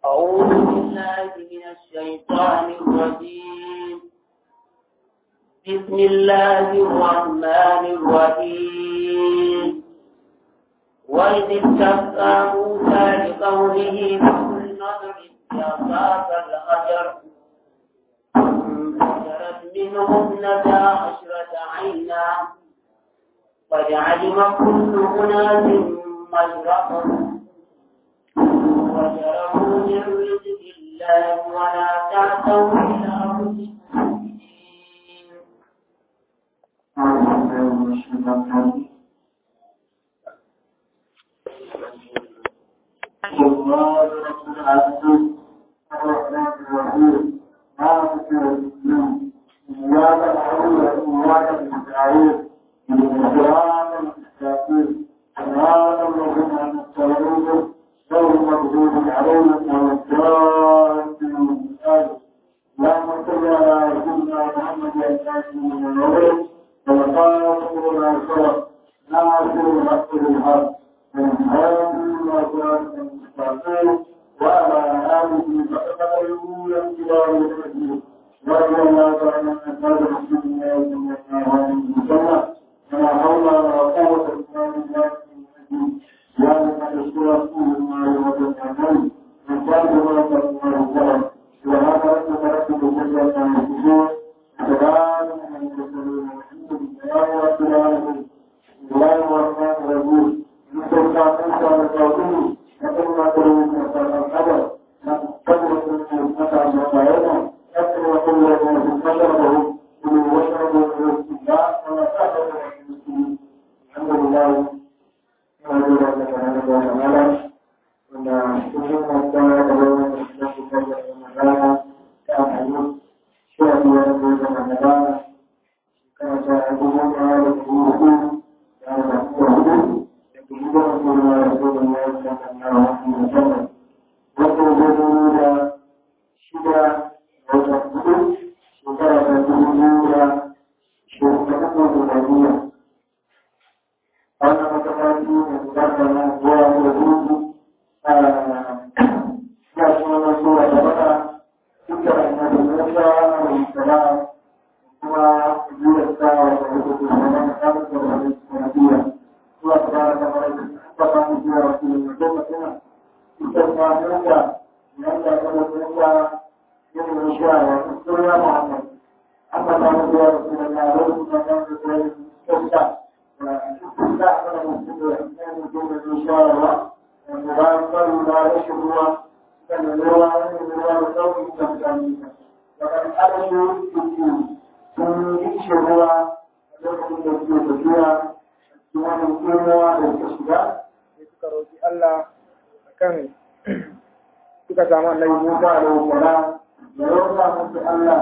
أعوذ بالله من الشيطان الرجيم بسم الله الرحمن الرحيم وإذ استسقى موسى لقومه فقلنا اضرب بعصاك الحجر فانفجرت منه اثنتا عشرة عينا قد علم كل أناس مشربهم وشربوا من رزق الله ولا تعثوا في الأرض مفسدين الله رب العالمين الرحمن الرحيم مالك يوم الدين إياك نعبد وإياك نستعين صراط المستقيم صراط الذين أنعمت عليهم غير المغضوب عليهم ولا الضالين اللهم صل على سيدنا محمد الفاتح من النور والقاسم لما سبق ناصر الحق بالحق وعلى آله فقدروا يمتلاه الحديث ورضي الله تعالى عن أصحاب رسول الله صلى الله عليه وسلم ولا حول ولا قوة إلا بالله يا من تشكر رسول الله وتسلم وكان ما تسمع الكلام وهذا رب رب بجد ما يكون سلام من المرسلين والحمد لله رب العالمين الله الرحمن الرحيم suka samu annabi Musa alaihi salam da roƙa musu Allah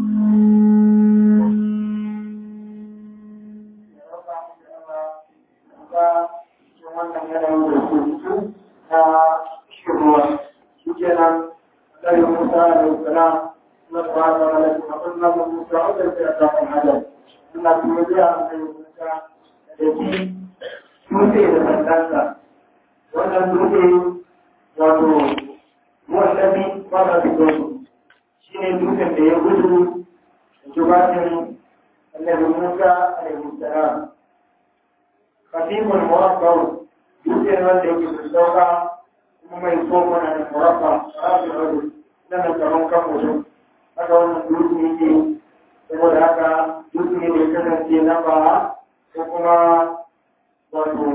wannan yanayin da ke ciki na shirwa shi kenan annabi Musa alaihi salam na tsara da malaki abin nan Musa wanda ke a kafin hadar Allah kuma ya annabi Musa da shi dutse da sandansa wannan dutse wato wallafi fara fito shi ne dutsen da ya gudu da jubatin annabi Musa alaihi salam khatibul murabbau dutsen wanda yake da sauka kuma mai koma na murabba rafi rabu na nan gaban kan mutum haka wannan dutse yake saboda haka dutse ne da ya kasance na ba ko kuma wato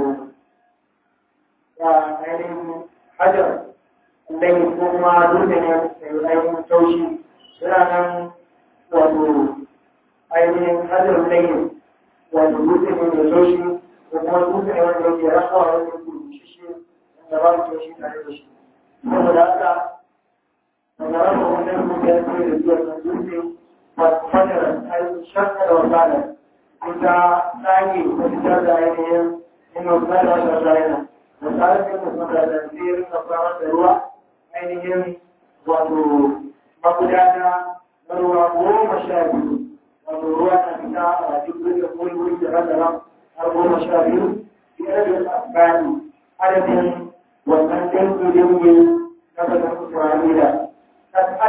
ya ainihin hajar dai ko kuma dutse ne mai ainihin taushi yana nan wato ainihin hajar layin wato dutse ne mai taushi ko kuma dutse ne wanda yake rasawa wanda yake rushishe wanda ba mu taushi tare da shi saboda haka daga rasa wannan dutse ya ce da biyar na dutse ba fajar ainihin shakka da wasana ita tsage ko fitar da ainihin yin wasana da wasana da tsarin yin wasana da tsirin da samar da ruwa ainihin wato magudana na ruwa goma sha biyu wato ruwa na fita a duk da wuri wuri da rana har goma sha biyu biyar da tsakani adadin wannan dangi dangi na bazan Isra'ila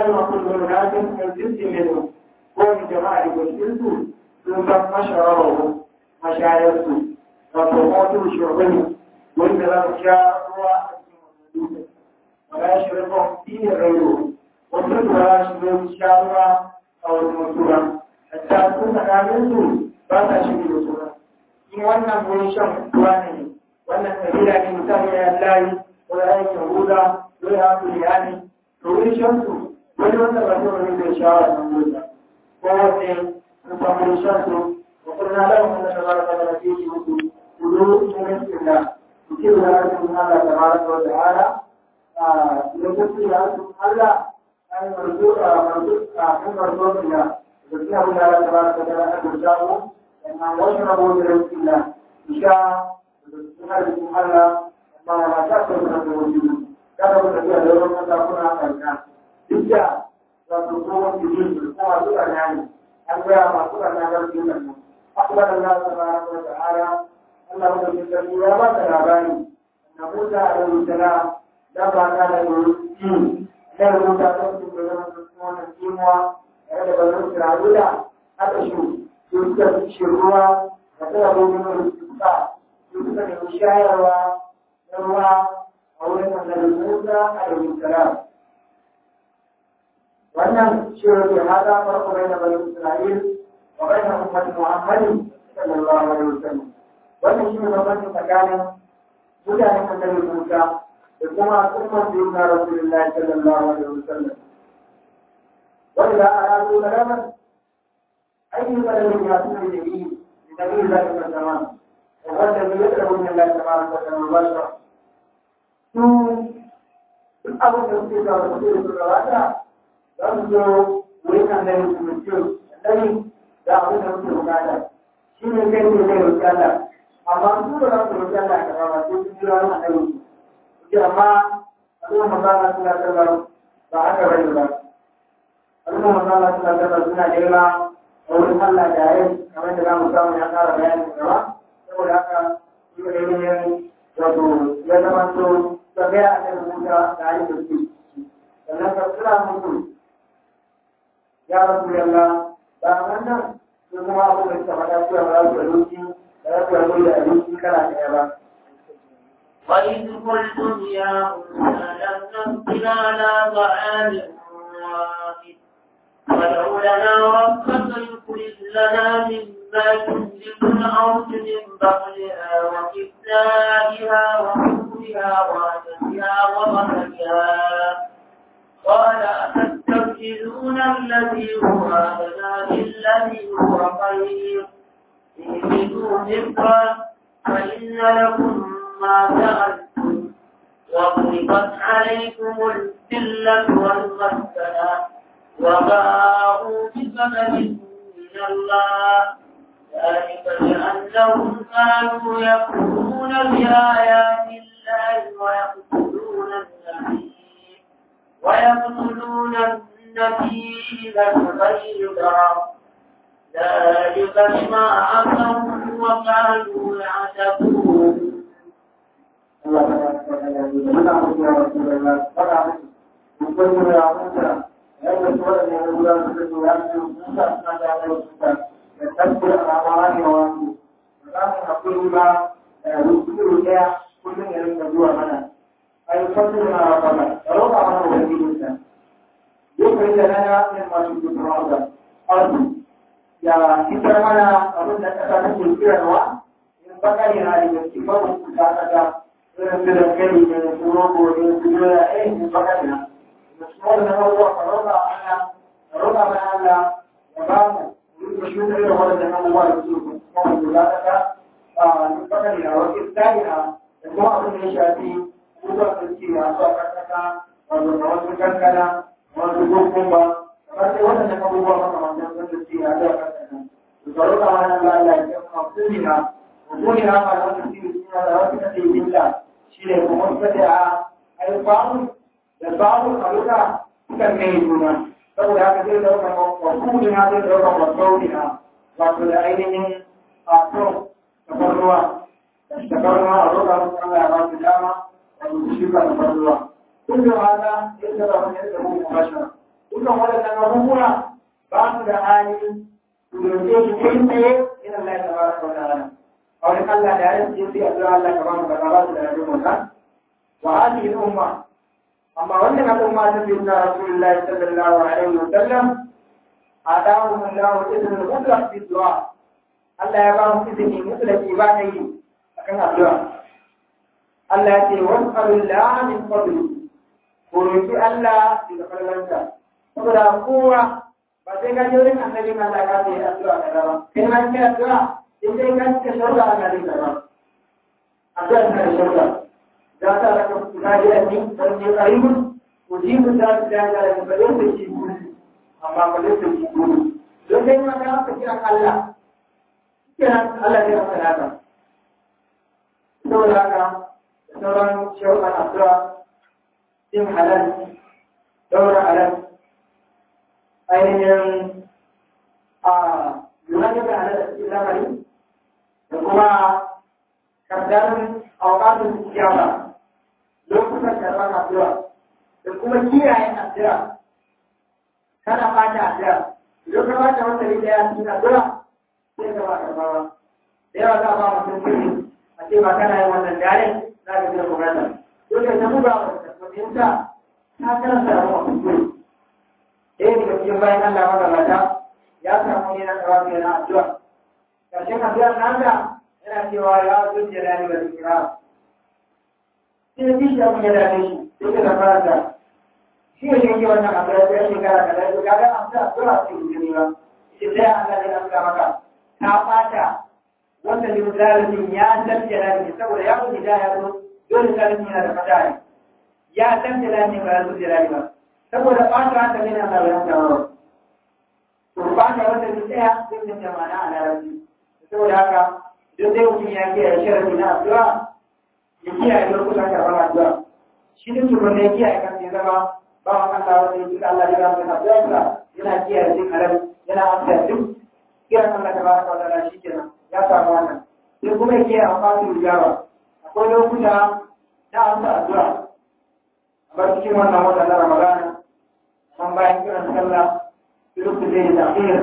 علم كل أناس من جنس منهم كون جماعة والجنس ثم مشربه مشايخه وتقوتوا شعبه وإن لم شاء ولا يشربهم فيه غيره وصل ولا يشرب شاء أو المسورة حتى تكون كاملته فلا شيء مسورة إن وانا من شم تواني وانا كبيرة من سمع الله ولا يهودا ولا بنياني تقول شمسه wani wanda ba zai wani zai shawar nan wuta ko wanne sun samu shansu wa kurna lahu wanda ta baraka da rafi shi muku kudu cikin sinda ku ce da arzikin Allah ta baraka wa ta'ala a lokacin da arzikin Allah an marzo a marzo a kan marzo da ya da suna abin da Allah ta baraka wa ta'ala ta jawo sannan wasu rabo da rafi da isha da cikin arzikin Allah amma ma ta sauka da wajen kada ku tafiya da ruwan kasa kuna karka duk da wato tsohon jirin da kuma zuwa nani an gaya masu rana garfi nan akbar Allah tabaraka wa ta'ala Allah wanda ke sarki ya ba ta labari na Musa alaihi salam da ba ta da yi da rubuta don su da zama su wannan kimuwa tare da bazan Isra'ila aka shi su suka ci ruwa da ta gobe da su suka su suka nemi shayarwa na ruwa a wurin annabi Musa alaihi salam wannan shi ne hada farko bai da bani Isra'il wa bai da ummati Muhammadin sallallahu alaihi wasallam wannan shi ne bambanci tsakanin mutanen annabi Musa da kuma umman da yana Rasulullahi sallallahu alaihi wasallam wanda da a razu da ranar aikin da ne ya tuna da yi da nabi Allah ta zama da wanda ne ya tsaro ne Allah ta baraka da mubashara su duk abin da suke da su da gabata za su zo wurin annabi su mutu annabi da abin da muke bukata shi ne kai ne zai roƙi Allah amma su da za su roƙi Allah ka ba sai su jira wani annabi su ce amma al'umma masana suna sallar ba haka bane ba al'umma masana suna sallar suna nema a wurin Allah da yayin kamar da za mu samu ya ƙara bayanin gaba saboda haka shi ne ne wato ya zama to ta gaya annabi Musa da yayin da suke sannan ka kira musu ya rasu yalla ba wannan su kuma abu da suka faɗa cewa ba za su abinci ba za su rabu da abinci kala ɗaya ba. وإذ قلتم يا موسى لن نصبر على طعام واحد فادع لنا ربك يخرج لنا مما تنبت الأرض من بقلها وكفائها وحبها وعدسها وبصلها قال أتستبدلون الذي هو أدنى بالذي هو خير اهبطوا مصرا فإن لكم ما سألتم وضربت عليكم الذلة والمسكنة وباءوا بسبب من الله ذلك بأنهم كانوا يكفرون بآيات الله ويقتلون النبي ويقتلون النبي بغير ضرر ذلك بما عصوا وكانوا يعتدون Allah ta ba ta da yanzu muna mutu ya rasu da Allah faɗa musu mun kai mu ya mutu yadda su waɗanda ya rubuta su da su ya ce Musa suna da yawa su ta da tabbata a ramara ne wa su ba za mu haƙuri ba da rubutu ɗaya kullum ya rinka zuwa mana ai fasu na rabana da roƙa mana ubangijinsa lokacin da na ga yin masu gudunar da arzu ya fitar mana abin da ƙasa take kirarwa in bakari na da gaske babu kusa ƙasa irin su da kai ne su rogo ne su doya eh in bakari na da su wannan abubuwa ka roƙa Allah ka roƙa mana Allah ya ba mu mu yi shuka irin wannan abubuwa da su kuma mu kula da ka a in bakari na wakil tsari na da kuma abin da ya shafi abubuwa da suke masu a ƙarƙasa wato da wasu kankana wasu kokumba kamar sai waɗannan abubuwa makamantan sun da suke a zuwa ƙarƙasa tsaro da wani Allah ya ce kuma kumina kumina ma da wani sirri suna da wasu kace billa shi ne kuma suka ce a ai babu da babu a luka suka kai juna saboda haka zai dauka wa kumina zai dauka wa saurina wato da ainihin a to tafarnuwa tafarnuwa a luka musu Allah ya ba su dama wato su shuka tafarnuwa kun da haka ya tsara wani yadda mu mubashara dukkan waɗannan abubuwa ba su da hali su roƙe shi kai tsaye in Allah ya tabaraka wa ta'ala a wani Allah da ya ce sai addu'a Allah ka ba mu kaza ba su da rajin wannan wa hadhihi al-umma amma wannan al'umma ta bi na Rasulullahi sallallahu alaihi wa sallam adamu Allah idin al-mutlaq fi du'a Allah ya ba mu izini mutlaqi ba ta yi akan addu'a Allah ya ce was'alullah min fadli ko roki Allah daga falalansa saboda kowa ba sai ka je wurin annabi ma Allah ka ce addu'a kaza ba kai ma kai addu'a in dai ka ce sharuɗa Allah zai karba addu'a tana da sharuɗa za ta raka kudade a ni don ne qaribun ujibu ta da da da ba yau da shi gudu amma ba yau da shi gudu don dai ma ka ka kira Allah kenan Allah zai maka naka saboda haka da sauran sharuɗan addu'a yin halal daura halal ainihin a lura da halal da cikin lamari da kuma kardarin auƙatun kiyama lokutan karɓar addu'a da kuma kiyaye addu'a kana fata addu'a idan ka fata wata ne daya cikin addu'a sai ka ba karɓawa da yawa za a ba mutum kiri a ce ba kana yin wannan dare za ka biya bukatar dole ta buga wa mutumta ta karanta da mafi kiri ɗaya daga cikin bayan Allah magabata ya samu yana tsawa yana addu'a ƙarshen addu'ar nasa yana cewa ya zo jalali wa zikira sai da kishi abin ya dame shi sai ka zama da shi ne shi wannan abu ya tsaye shekara kaza ya ga an sa sura ce gudun ba shi sai Allah ya amsa maka ka fata wanda limzalimin ya san jalali saboda ya kuma da ya zo dole zalimin yana da fata ne ya san jalali ba ya zo jalali ba saboda fata haka ne na Allah ya amsa maka to fata wanda ke tsaya sai da jama'a a larabci saboda haka duk dai mutum ya kiyaye sharadi na addu'a ya kiyaye lokutan karɓar addu'a shi ne tukun da ya kiyaye kan ya zama ba wa Allah wanda ya jika Allah ya ramu da addu'a yana kiyaye duk halal yana amsa duk kiran Allah ta baraka wa ta'ala shi kenan ya samu wannan sai kuma ya kiyaye amfani da jawa akwai lokuta na amsa addu'a kamar cikin wannan wata na Ramadana man bayan kiran sallah lokacin da ya tafiya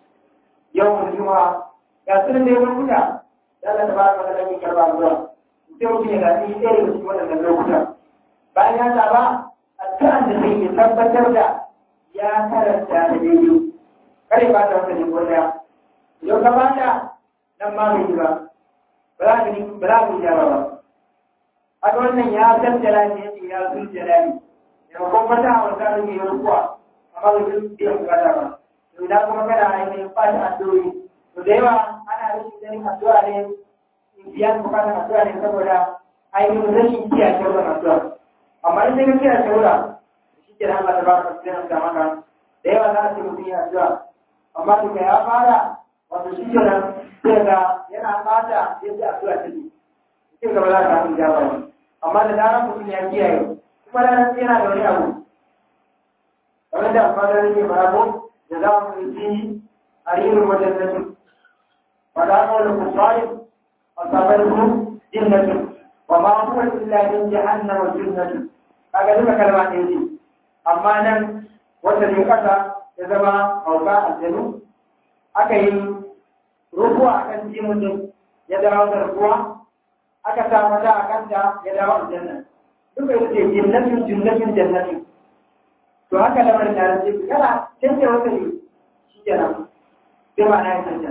yau juma'a ga sunan da ya lokuta da Allah ta baraka da kake karba zuwa sai mutum ya gaji ɗaya daga cikin waɗannan lokuta bayan ya saba addu'an da zai yi tabbatar da ya karanta da daidai kare ba ta wata jiko ɗaya idan ka ba ta nan ma bai yi ba ba za ka yi ba za ka yi jara ba haka wannan ya san jalali ya ce ya sun jalali maimakon fata a wata rage yi rukuwa amma bai sun biyan bukata ba to idan kuma kana ainihin fata addu'o'i to da yawa ana rashin ganin addu'a ne biyan bukatar addu'a ne saboda ainihin rashin kiyaye shauran addu'a amma in sai ka kiyaye shaura shi ke da Allah ta baka sai an maka da yawa za a ce mutum yana addu'a amma daga ya fara wato shi ke nan sai ga yana fata yadda addu'a take sai gaba za ka samu jaba ne amma da zarar mutum ya kiyaye kuma da nan yana da wani abu kamar da alfadar rage marabo da za mu yi a ririn wajen nasu ولا قول الصالح أصابته جنة وما هو إلا من جهنم جنة هذا لما كلمات يجي أما نم وتدي قطع يزما أوقع الجنو أكي رفوع أكن جيمون يدعو الرفوع أكتا مدى أكتا يدعو الجنة duka yake jannatin jannatin jannatin to haka lamarin da rage kana canje wata ne shi kenan sai ma na yi canja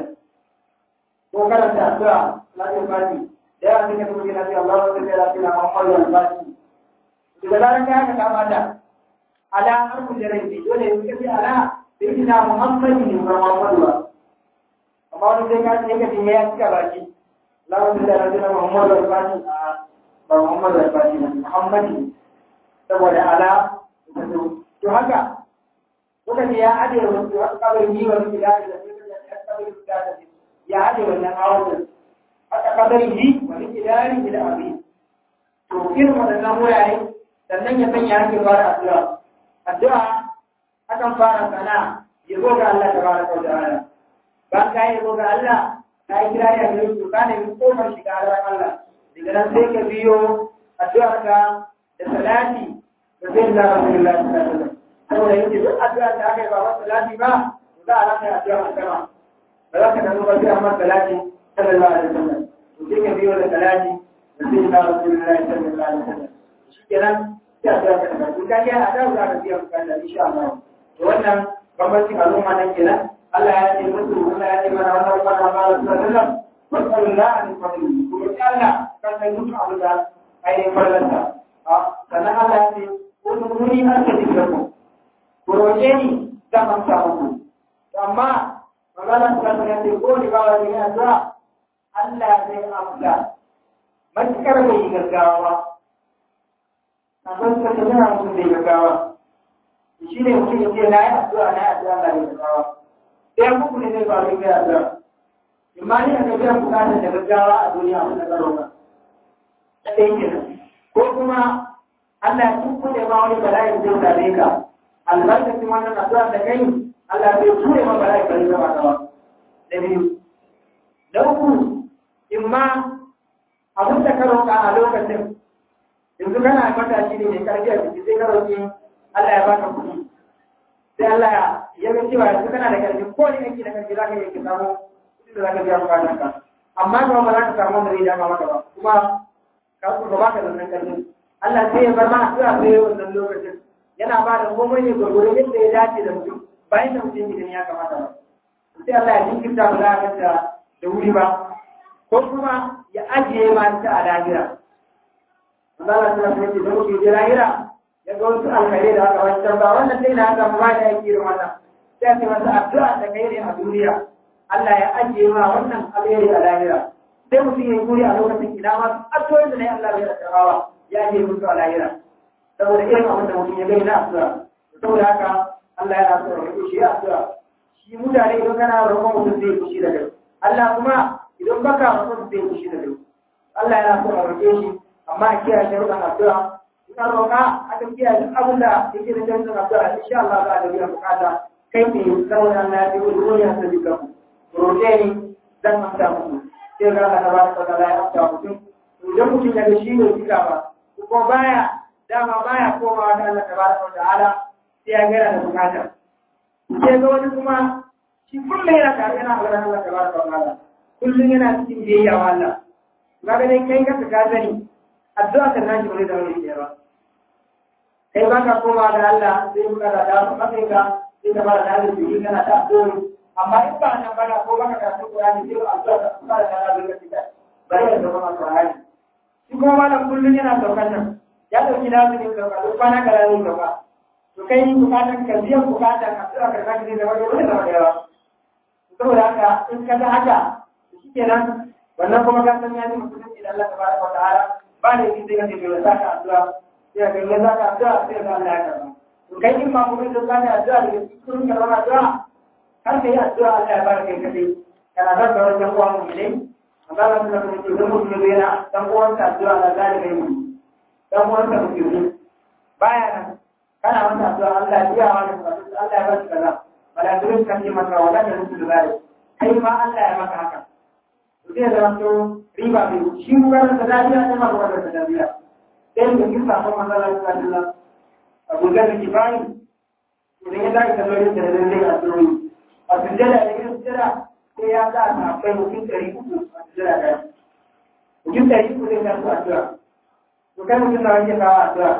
ko karanta addu'a lafiyar baki da yawa suka kuma gina sai Allah wata sai lafiya Muhammad wal baki daga zaran ka haka kama da ala har ku da rai dole ne kace ala sai kina Muhammad ne ba Muhammad ba amma wani sai ka sai ka tinye ya cika baki Allah wata sai lafiya Muhammad wal baki ba Muhammad wal baki ne Muhammad ne saboda ala to haka kuka ce ya ade wasu kabarin yi wa miki da da sai ka kabarin da da ya haɗe wannan awon haka kadari ji wani kidari da abi to irin waɗannan wurare sannan ya sanya ake fara addu'a addu'a akan fara sana ya zo ga Allah tabaraka wa ta'ala ba ka yi zo ga Allah ka yi kira ya gare su ka ne kofar shiga Allah Allah daga nan sai ka biyo addu'ar ka da salati da zai da Rasulullahi sallallahu alaihi wasallam saboda yake duk addu'a da aka yi ba masa lati ba za a rasa addu'a a sama ba za ka nanu ba sai a masa lati sallallahu alaihi wasallam to sai ka biyo da salati da sai na rasulullahi sallallahu alaihi wasallam shikenan sai addu'a ka tabbata in ka ga addu'a za ka biya bukata insha Allah to wannan bambancin al'umma nan kenan Allah ya ce musu Allah ya ce mana wannan kwana ba sallallahu alaihi wasallam wasallallahu alaihi wasallam kuma Allah kan sai mutu abu da ainihin farlanta sannan Allah ya ce wani wuri an ta dikira ku ku roƙe ni zan amsa muku amma magana ta ta ce ko ni ba wani ya zuwa Allah zai amsa matukar bai yi gaggawa a san ta ta nuna mutum bai gaggawa shi ne mutum ya ce na yi addu'a na yi addu'a na yi gaggawa ɗayan muku ne zai faru ga addu'a imma ne ka biyan bukatar da gaggawa a duniya abin da karo ka ɗaya kenan ko kuma Allah ya tukkule ma wani bala'in zai same ka albarkacin wannan addu'a da kai Allah zai ture ma bala'in bari zama gaba da biyu da uku in ma abin da ka roƙa a lokacin yanzu kana matashi ne mai karfi a jiki sai ka roƙi Allah ya baka kuɗi sai Allah ya ga cewa yanzu kana da karfi ko ne aiki da karfi za ka yi ki samu kuɗi da za ka biya bukatar ka amma kuma ba za ka samu wanda zai dama maka ba kuma ka ba ka da wannan karfin Allah sai ya bar ma addu'a sai wannan lokacin yana ba da komai ne gurgure yadda ya dace da mutum bayan da mutum idan ya kamata ba sai Allah ya jinkirta ba za a ganta da wuri ba ko kuma ya ajiye ma ta a lahira Allah ta ce da mutum je lahira ya ga wasu alkhairai da aka wancan ba wannan sai na haka ba da yake irin wannan sai a ce masa addu'a da kai ne a duniya Allah ya ajiye ma wannan alheri a lahira sai mutum ya yi guri a lokacin ina ma addu'o'in da na yi Allah bai da karawa ya je mutu a lahira saboda irin abin da mutum ya gani na addu'a saboda haka Allah yana so ya roƙe shi ya addu'a shi mutane idan kana roƙon mutum zai fushi da kai Allah kuma idan baka roƙon zai fushi da kai Allah yana so a roƙe shi amma a kiyaye sharuɗan addu'a in an roƙa aka kiyaye duk abin da yake da sharuɗan addu'a insha Allah za a da biyan bukata kai ne saboda Allah ya ce wani wani ya sabi kanku roƙe ni zan amsa muku sai ga Allah ta ba ta ya amsa mutum idan mutum ya ga shi ne kika ba ko baya dama baya komawa da Allah tabaraka wa ta'ala sai ya gara da bukata sai ga wani kuma shi kullum yana tare yana magana Allah tabaraka wa ta'ala kullum yana cikin biyayya wa Allah kaga dai kai ka ka sani addu'a ta naji wani da wani ba kai ba ka komawa da Allah sai ka da da ka kai ka sai ka fara da shi kana ta addu'a amma in ba nan bana ko baka karatu Qur'ani sai addu'a ka fara da Allah bai ka bari da zama Qur'ani shi kuma malam kullum yana saukar nan ya ɗauki nasu ne sauka duk kwana kaza ne sauka to kai bukatan ka biyan bukatan ka tsira ka sake ne da wani wani zama da yawa saboda haka in ka ga haka shi kenan wannan kuma ka san ya ji mutum idan Allah tabaraka wa ta'ala ba ne shi sai ka ce bai saka addu'a sai ka ga saka addu'a sai ka Allah ya karba to kai in ma kuma da saka addu'a da cikin karban addu'a har kai addu'a Allah ya baraka kai kadai kana da sauran yan uwa mu ne amma Allah ta ce idan mutum ya yana dan uwansa addu'a da zalika yi dan uwansa musulmi baya nan kana masa addu'a Allah ya biya wa da Allah ya ba shi kaza malaikun kan yi maka wala da rubu da zai kai ma Allah ya maka haka to zai zama to riba bai shi mu garin da dariya ne ma garin da dariya sai da kin samu manzala sallallahu alaihi wasallam Abu Dharr Kifai idan ya dace da lori da lalle a tsoro a sujjada da yin sujjada sai ya sa ta kai mutum ɗari uku a sujjada ɗaya mutum ɗari uku zai sa su addu'a to kai mutum na wanke kawo addu'a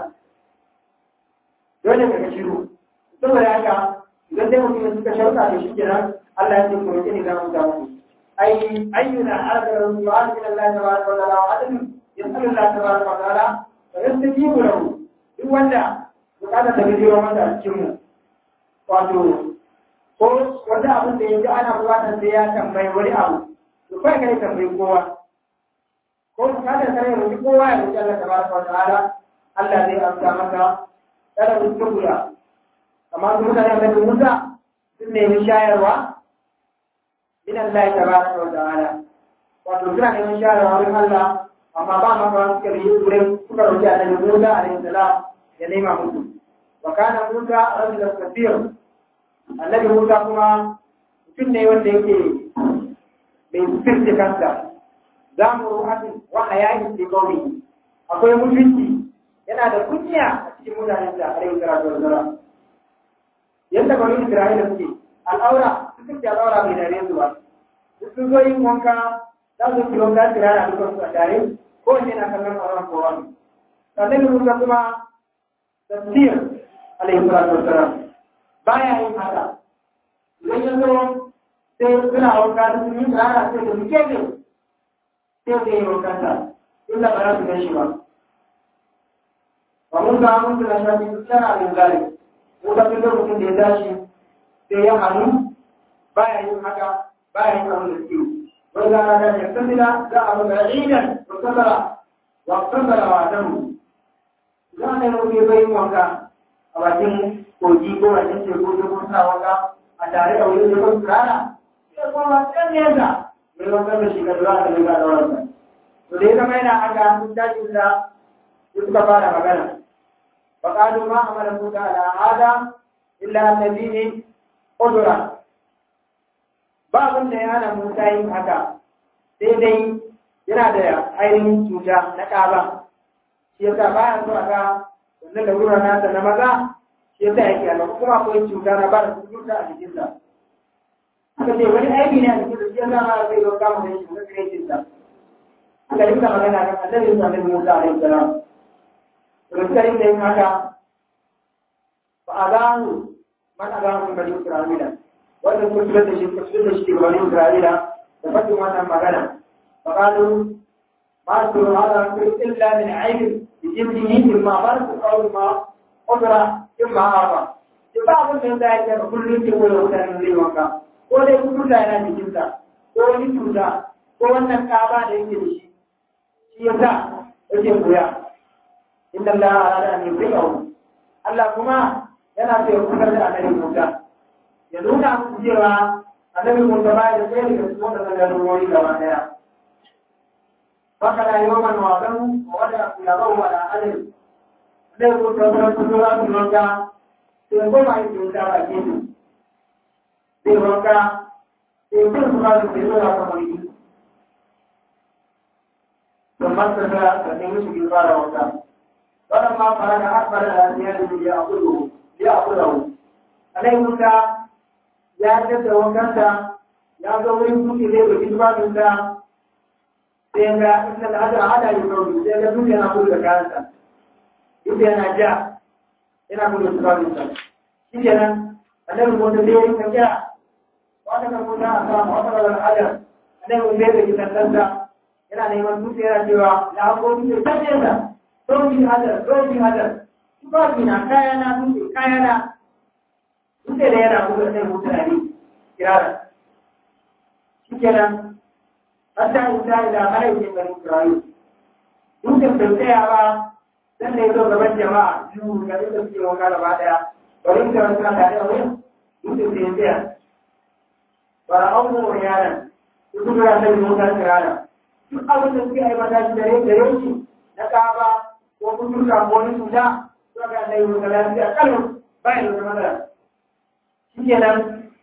dole ka shiru saboda haka idan dai mutum suka shauka da shi kenan Allah ya ce ku roƙi ni za mu samu ai ayyuna arda du'a ila Allah tabaraka wa ta'ala wa adam yasalu Allah tabaraka wa ta'ala fa yastajibu lahu duk wanda bukatar da bijiro masa a cikin mu wato ko wanda abin da yanzu ana bukatar sai ya tambayi wani abu to kai kai tambayi kowa ko bukatar kare roƙi kowa ya roƙi Allah tabaraka wa ta'ala Allah zai amsa maka kada ku tukura amma su mutane da Musa sun nemi shayarwa min Allah tabaraka wa ta'ala wato suna neman shayarwa wurin Allah amma ba ma ba suka yi wurin suka roƙi Annabi Musa alaihi salam ya nema musu wa kana Musa rajulan kathir Annabi Musa kuma mutum ne wanda yake mai sirri kansa za mu ruhatin wa hayayin fi qawmi akwai mutunci yana da kunya a cikin mutanen da alaihi salatu wa salam yadda bari Isra'ila suke al'aura suka ce al'aura bai dare su ba sun zo yin wanka za su fi wanka tsirara dukkan su a tare ko wanne na kallon auren kowa ne sannan Musa kuma tafsir alaihi salatu wassalam baya yin haka idan ya zo sai suna wanka da sun yi tsirara sai da muke ne sai da yi wankansa illa ba za su gan shi ba ba mun ga mun da shafi tsara min gari mun ga duk lokacin da ya tashi sai ya hannu baya yin haka baya yin abin da suke wanda ana da ya tsira za a ga idan wa sabara wa sabara wa damu za a nemo ke bai wanka a bakin kogi ko bakin teku ko kuma sa wanka a tare da wani zai tsara sai kuma kan nesa mai wanka da shi ka zuwa da riga da wanka to da ya zama yana haka sun tashi da suka fara magana فقالوا ما أمر موسى على هذا إلا الذين قدر babin da ya hana Musa yin haka sai dai yana da ainihin cuta na ƙaba shi yasa baya so a ga wannan da wurin nasa na maza shi yasa yake a kuma akwai cuta na ba da cuta a jikinsa aka ce wani aiki ne a jikin da shi yasa ma zai yau kama da shi na kirkinsa aka rinka magana kan annabi sallallahu Musa alaihi salam Rikarin da yin haka ba a gano man a gano bani Isra'ila wanda kuma fitar da shi fitar da shi daga bani Isra'ila da faɗin wannan magana ba gano ma su hada su illa min aibin da jibdihi in ma bar su kawo ma kudura in ma hawa ki ba abin da ya ce kullum ke koyo mutanen zai wanka ko dai kuturta yana jikinsa ko wani cuta ko wannan kaba da yake da shi shi yasa yake koya inda Allah ala da ne bai yau Allah kuma yana so ya kusar da annabi Musa ya nuna musu cewa annabi Musa ba da sai daga cikin wannan garuruwa gaba daya baka da yawan wadan wanda ya ba wa da alim dai ko ta fara tura su maka sai ko mai yin da ba ke ni sai maka sai ko su ba su sai da ka mai to masa da da ne shi fara wata فلما فرغ أكبر الأنبياء ليأخذه ليأخذه عليه موسى يا جد وكنت يا زوجي كنت ليه بكتبا منك سيغا إن الأجر على يقول سيغا دنيا نقول لك أنت يبقى أنا جاء ina kuma su ba nisa shi kenan annabi mun da yayin ka kira wata kan mun da aka wata kan al'adar annabi mun da yake tantance yana neman dutse yana cewa na ko dutse tabbata Zoji hadar, zoji hadar, tufafi na kayana dutse kayana, dutse da yana kuma sai mutane kirara. Shi kenan, hatta in ta yi da malaike bani Isra'il. Dutsen bai tsaya ba, dan da ya zo gaban jama'a biyu ga inda suke wanka gaba ɗaya. Bari da wasu na tare a wurin, dutsen sai ya tsaya. Bara an mu yaran, su kuma ya sai mutane kirara. Duk abin da suke aibata shi dare dare shi na kaba ko kun ka ko ni tuda to ga dai mun kala da kalu bai da matsala shikenan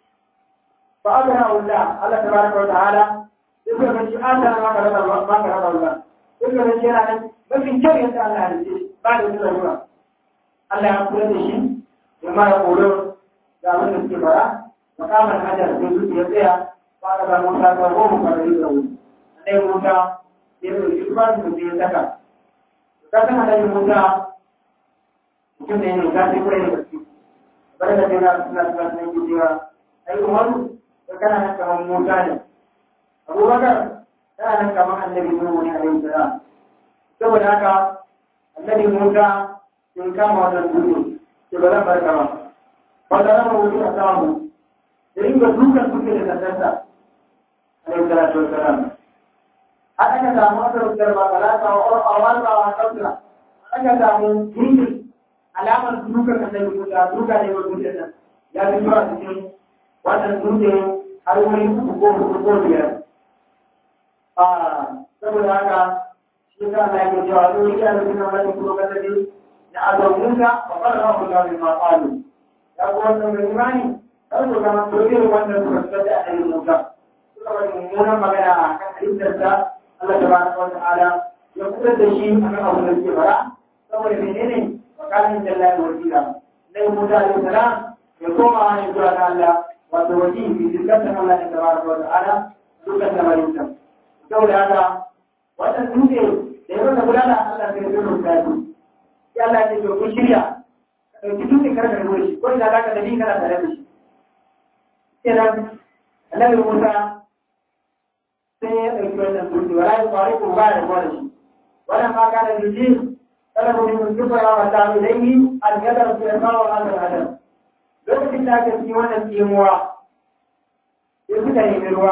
fa Allah Allah Allah tabaraka wa ta'ala sai ga shi Allah ma ka rada ma ka rada Allah sai ga shi yana nan mafi kyau yadda Allah ya ce ba da nuna ruwa Allah ya kula da shi ya ma ya koro ga abin da suke fara makamar hajar sai su ya tsaya ba ka ba Musa ka goma ka da yi da wuri Annabi Musa ya zo shi ba su ya saka kasan annabi Musa mutum ne ne ga sai kurai da gaske bari da kai na suna suna suna yi cewa ai Umaru da kana nan kamar Musa ne Abubakar kana nan kamar annabi Nuhu ne alaihi salam saboda haka annabi Musa sun kama wannan dutse ke ba zan barka ba ba da rama wuce a samu da inga dukan suke da sandarsa alaihi salatu wassalam har aka samu aka rubutar ba talata wa awar ba wa kautula aka samu duki alamar dukan annabi Musa duka ne wa dutsen nan ya fi zuwa cikin wannan dutse har wani uku ko hudu ko biyar a saboda haka shi ka Allah ya cewa zo ya da kuma wani kuma kasabi na azab Musa wa qala Allah min ma qalu ya ko wannan mai imani dan su kama soyayya wannan suka tsada da annabi Musa suka bari mummunan magana a kan halittarsa Allah tabaraka wa ta'ala ya fitar da shi a kan abu da ke fara saboda menene makamin jallahi wa jira na yi musa alaihi salam ya koma ne zuwa ga Allah wato waje bi dukkan Allah ne tabaraka wa ta'ala dukkan lamarin sa saboda haka wannan dutse da ya wanda gudana Allah sai ya rubuta shi sai Allah ya ce to kun shirya ka dauki dutse kar ka rubuta shi ko ina zaka da ni kana tare da shi kenan annabi Musa sai ya dauki wannan dutse wala ya fara ko ba ya gwada shi wannan ma kana da ji talabu min kubra wa ta'ala ilayhi an yadar fi al-ma wa hadha al-adam lokacin da aka ci wannan tsimuwa sai suka nemi ruwa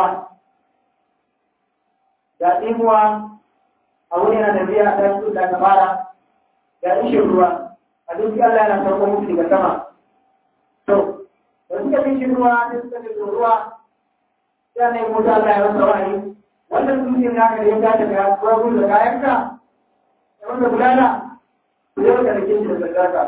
da tsimuwa a wuri na tafiya a ɗan da aka fara da ishin ruwa a duk Allah yana sauko musu daga sama to da suka fi shin ruwa sai suka fi ruwa sai ne mutu Allah ya rasa wani wannan dutsen naka da ya tashi daga ruwa da kayanka da wanda gudana ku zai ka rike shi da sadaka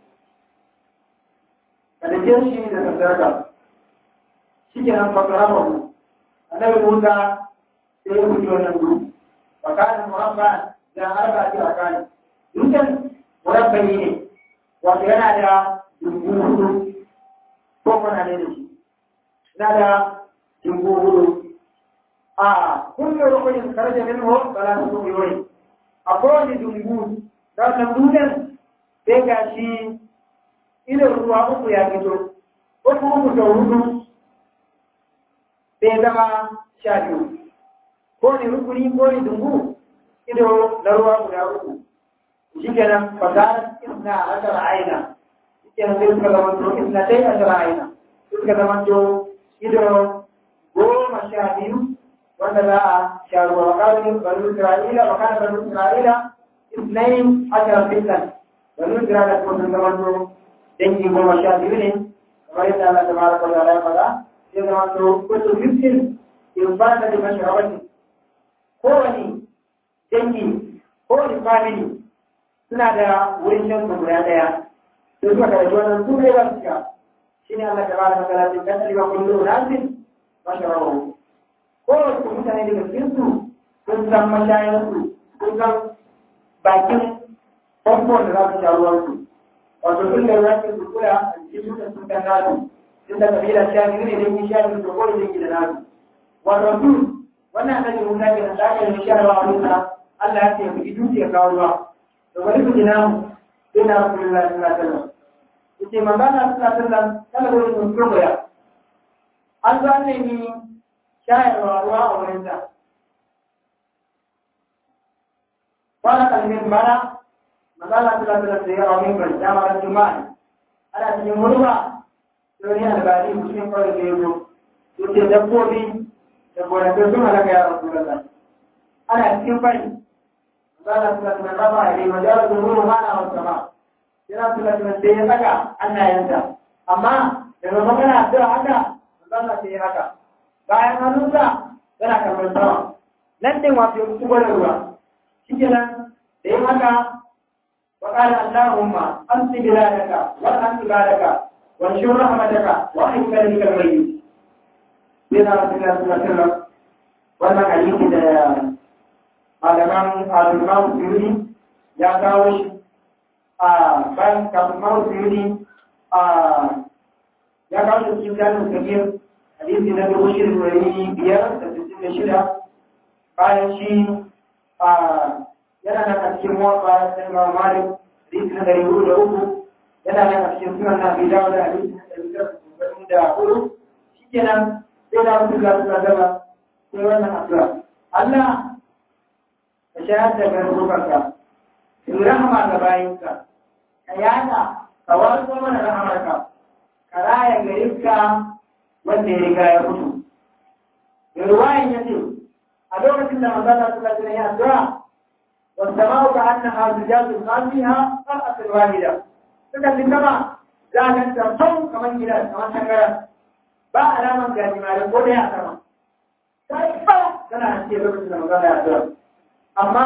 ka rike shi da sadaka shi ke nan fakara ba mu annabi Musa sai ya fito wannan dutse فكان مربع لا أربعة أركان يمكن مربعين وكان على جمهور فوق عليه نادى جمهور آه كل ركن خرج منه ثلاثة مليون أقول جمهور dan lambunan sai ga shi idan ruwa uku ya fito uku uku da hudu sai zama sha biyu ko ne rukuni ko ne dungu ido na ruwa guda uku shi kenan fasar isna ashara aina shi kenan sai suka zama to isna dai ashara aina suka zama to ido goma sha biyu wanda za a sha ruwa wa kawai banu isra'ila wa kana banu isra'ila isnain ashara fitnan banu isra'ila ko sun zama to dangi goma sha biyu ne kamar yadda Allah tabaraka wa ta'ala ya faɗa sai zama to kullu fitnin in ba da mashrabatin kowane dangi kowane family suna da wurin shan guda daya sai suka karanta wannan su ne za su sha shi ne Allah ta bada magana sai kan aliba kullu nasin masharabu kowace mutane daga cikin su sun san mashayan su sun san bakin famfon da za su sha ruwan su wato sun da za su kula a cikin mutan sun kan nasu sun da kabila sha biyu ne dangi sha biyu da kowane dangi da nasu wato su wannan annabi Musa ke da aka yi sharawa a Musa Allah ya ce ku ji duki ya kawo ruwa to bari ku jina mu sai na Rasulullahi sallallahu alaihi wasallam yace magana sallallahu alaihi wasallam kana gurin mun turboya an zo ne ni shayarwa ruwa a wurin sa wala kalmin bara magana sallallahu alaihi wasallam ya rawi ban jama'a juma'a ana cikin murba sai ne albani mutum kawai da yazo yace dabbobi da gonakin sun halaka ya rasu da ana cikin fari zala su lafi na raba a rima da yawon zuru mana wa sama yana su lafi sai ya saka annayensa amma daga magana addu'a haka zala sai ya haka bayan hannunsa yana karɓar sama nan din wato ya kusa gwada ruwa shi kenan da yin haka وقال اللهم أنت بلادك وأنت بلادك وانشر رحمتك وأحب كلمك الميت بنا رسول الله صلى الله عليه وسلم wannan hadisi da malaman alimamu suyuni ya kawo shi a bayan kafin suyuni a ya kawo shi cikin jami'in kabir hadisi na dubu shirin wani biyar da sittin da shida bayan shi a yana nan a cikin mawaƙa da imam malik hadisi na dari hudu da uku yana nan a cikin sunan na bidawa da hadisi na dari biyar da hudu shi kenan sai da mutu ga suna gaba sai wannan addu'a Allah ka shayar da garkukarka in rahama ga bayinka ka yada ka wato mana rahamarka ka raya garinka wanda ya riga ya mutu da ruwayan ya ce a lokacin da manzana suka tuna ya addu'a والسماء كأنها زجاج ما فيها فرقة واحدة suka fi sama za a ganta sau kamar gidan kamar tangaran ba alaman gajimare ko da ya sama ta yi ba tana hanci lokacin da magana ya zuwa amma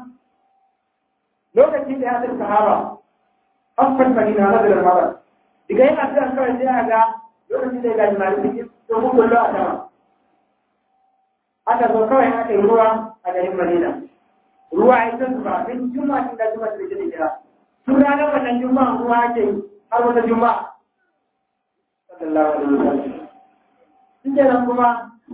lokacin da ya zai sahaba haffan madina na daga mara daga yin addu'a kawai sai a ga lokacin da ya gajimare su yi domin kullo a sama aka zo kawai aka yi ruwa a garin madina ruwa ya san zuba min juma'a tun da juma'a da ke da sun ranar wannan juma'a ruwa ake yi har wata juma'a sallallahu alaihi wasallam shi kenan kuma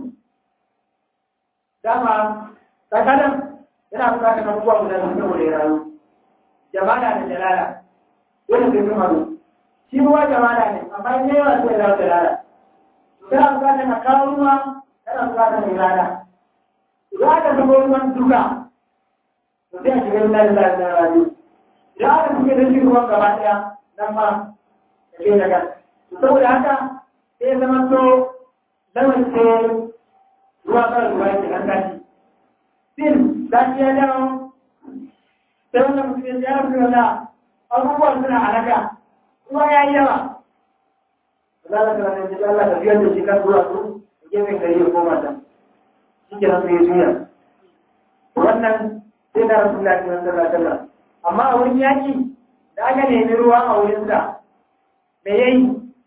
dama tsakanin yana bukatar abubuwa guda biyu saboda ya rayu jamala da jalala dole sai sun haɗu shi ruwa jamala ne amma in yawa sai ya zama jalala kana bukatar ka kawo ruwa kana bukatar mai rana idan aka zubo ruwan duka to sai a shiga ina da lalata rayu idan aka shiga da shi ruwan gaba ɗaya nan ma ya ke daga saboda haka sai zama to lamar sai ruwa kan ruwa yake an tashi sin zafi ya dawo sai wannan mutum ya rafi wala abubuwan suna halaka ruwa ya yi yawa Allah ta ranar da Allah ta biyar da shi kan zuwa su gefen gari ya koma ta shi ke nan sai juya wannan sai na rasu lafi wani sallah sallah amma a wurin yaki da aka nemi ruwa a wurinsa me yayi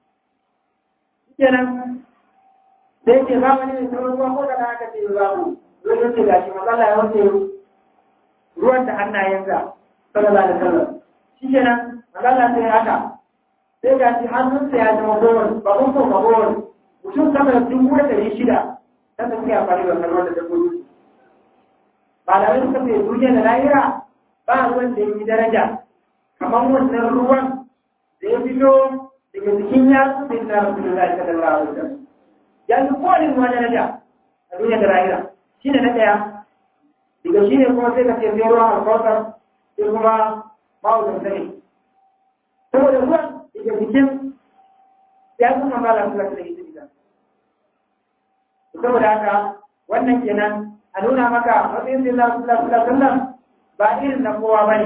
kenan sai ce ba wani mai sauran ruwa ko da na aka ce babu ruwan ce gashi matsala ya wuce ruwan da hannayensa sallallahu alaihi wasallam shi kenan matsala sai haka sai gashi hannunsa ya zama gowar ba kun ko ba gowar mutum sama da dubu da ɗari shida ta tafi a fari da kalmar da dabbobi ba da wani kafa duniya da lahira ba ruwan da ya yi daraja kamar wannan ruwan da ya fito daga cikin yatsu sai na rasulullahi sallallahu alaihi wasallam yanzu kowane ruwa daraja a duniya da lahira shi ne na ɗaya daga shi ne kuma sai ka ce sai ruwan alkawar sai kuma ma'auzan sani saboda ruwan daga cikin ya kuma ba la kula da ita gida saboda haka wannan kenan a nuna maka matsayin sai la kula kula sallam ba irin na kowa ba ne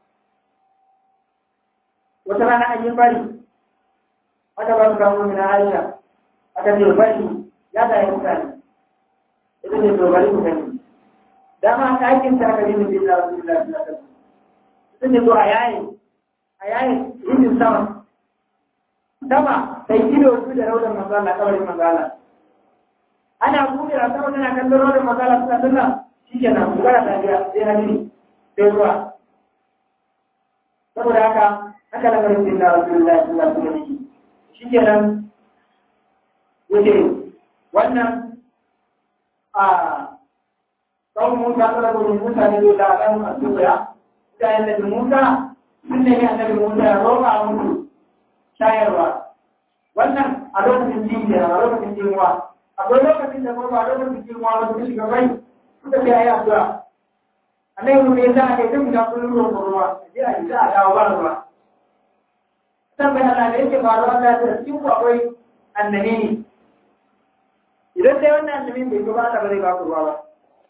wata rana an yi bari aka ba su kawo mina aisha aka ce bari ya da yi mutane ita ne to bari ku gani dama ɗakin ta aka nemi bin Allah sallallahu alaihi wasallam ita ne to a yayi a yayi yin sama sama sai ido su da raudan mazala kabarin mazala ana buɗe a sama tana kallon raudan mazala suna sunna shi ke nan bugara ta biya sai hadiri sai ruwa saboda haka haka lamarin bin Allah sallallahu alaihi wasallam shi ke nan yace wannan a kawun Musa tsara gudun mutane da ɗan a tuya mutanen da Musa sun nemi annabi Musa ya roƙa musu shayarwa wannan a lokacin jijiya a lokacin jimuwa akwai lokacin da kuma a lokacin jimuwa wasu su shiga bai suka ce ayi addu'a annabi Musa ya sa aka yi duk da kullum roƙon ruwa a je a yi za a dawo ba ruwa saboda Allah da yake faruwa Allah ya cikin ku akwai annabi ne idan dai wannan annabin bai zo ba Allah ba zai ba ku ruwa ba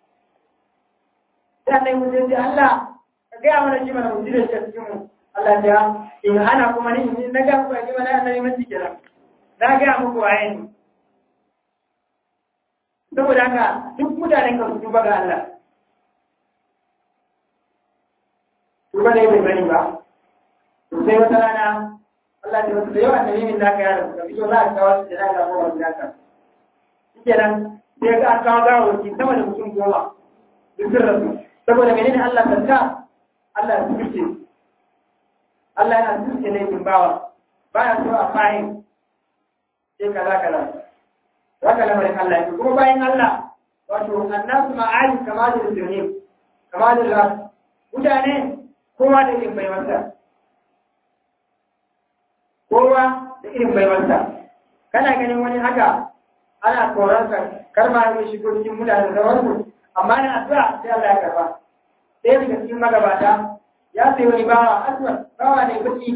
sai annabi Musa ya ce Allah ka gaya mana shi mana mu jire shi a cikin mu Allah ya in hana kuma ni in na ga ku ji mana annabi mun kenan na ga muku waye ne saboda haka duk mutanen ka su tuba ga Allah tuba ne bai bani ba to sai wata rana Allah ya wasu da yawa annabi min naka yaro ka fito za ka kawo shi da ga kowa da ka shikenan sai ga an kawo gawo ki sama da mutum goma duk sun rasu saboda menene Allah tanka Allah ya tuce Allah yana tuce laifin bawa ba ya so a fahim sai kaza kaza haka lamarin Allah yake kuma bayan Allah wato annasu ma'ali kama da zurni kama da ras mutane kowa da irin baiwarsa kowa da irin baiwarsa kana ganin wani haka ana koransa kar ma ya shigo cikin mutane da sauransu amma na addu'a sai Allah ya karba sai daga cikin magabata ya sayi wani bawa aswad bawa ne baki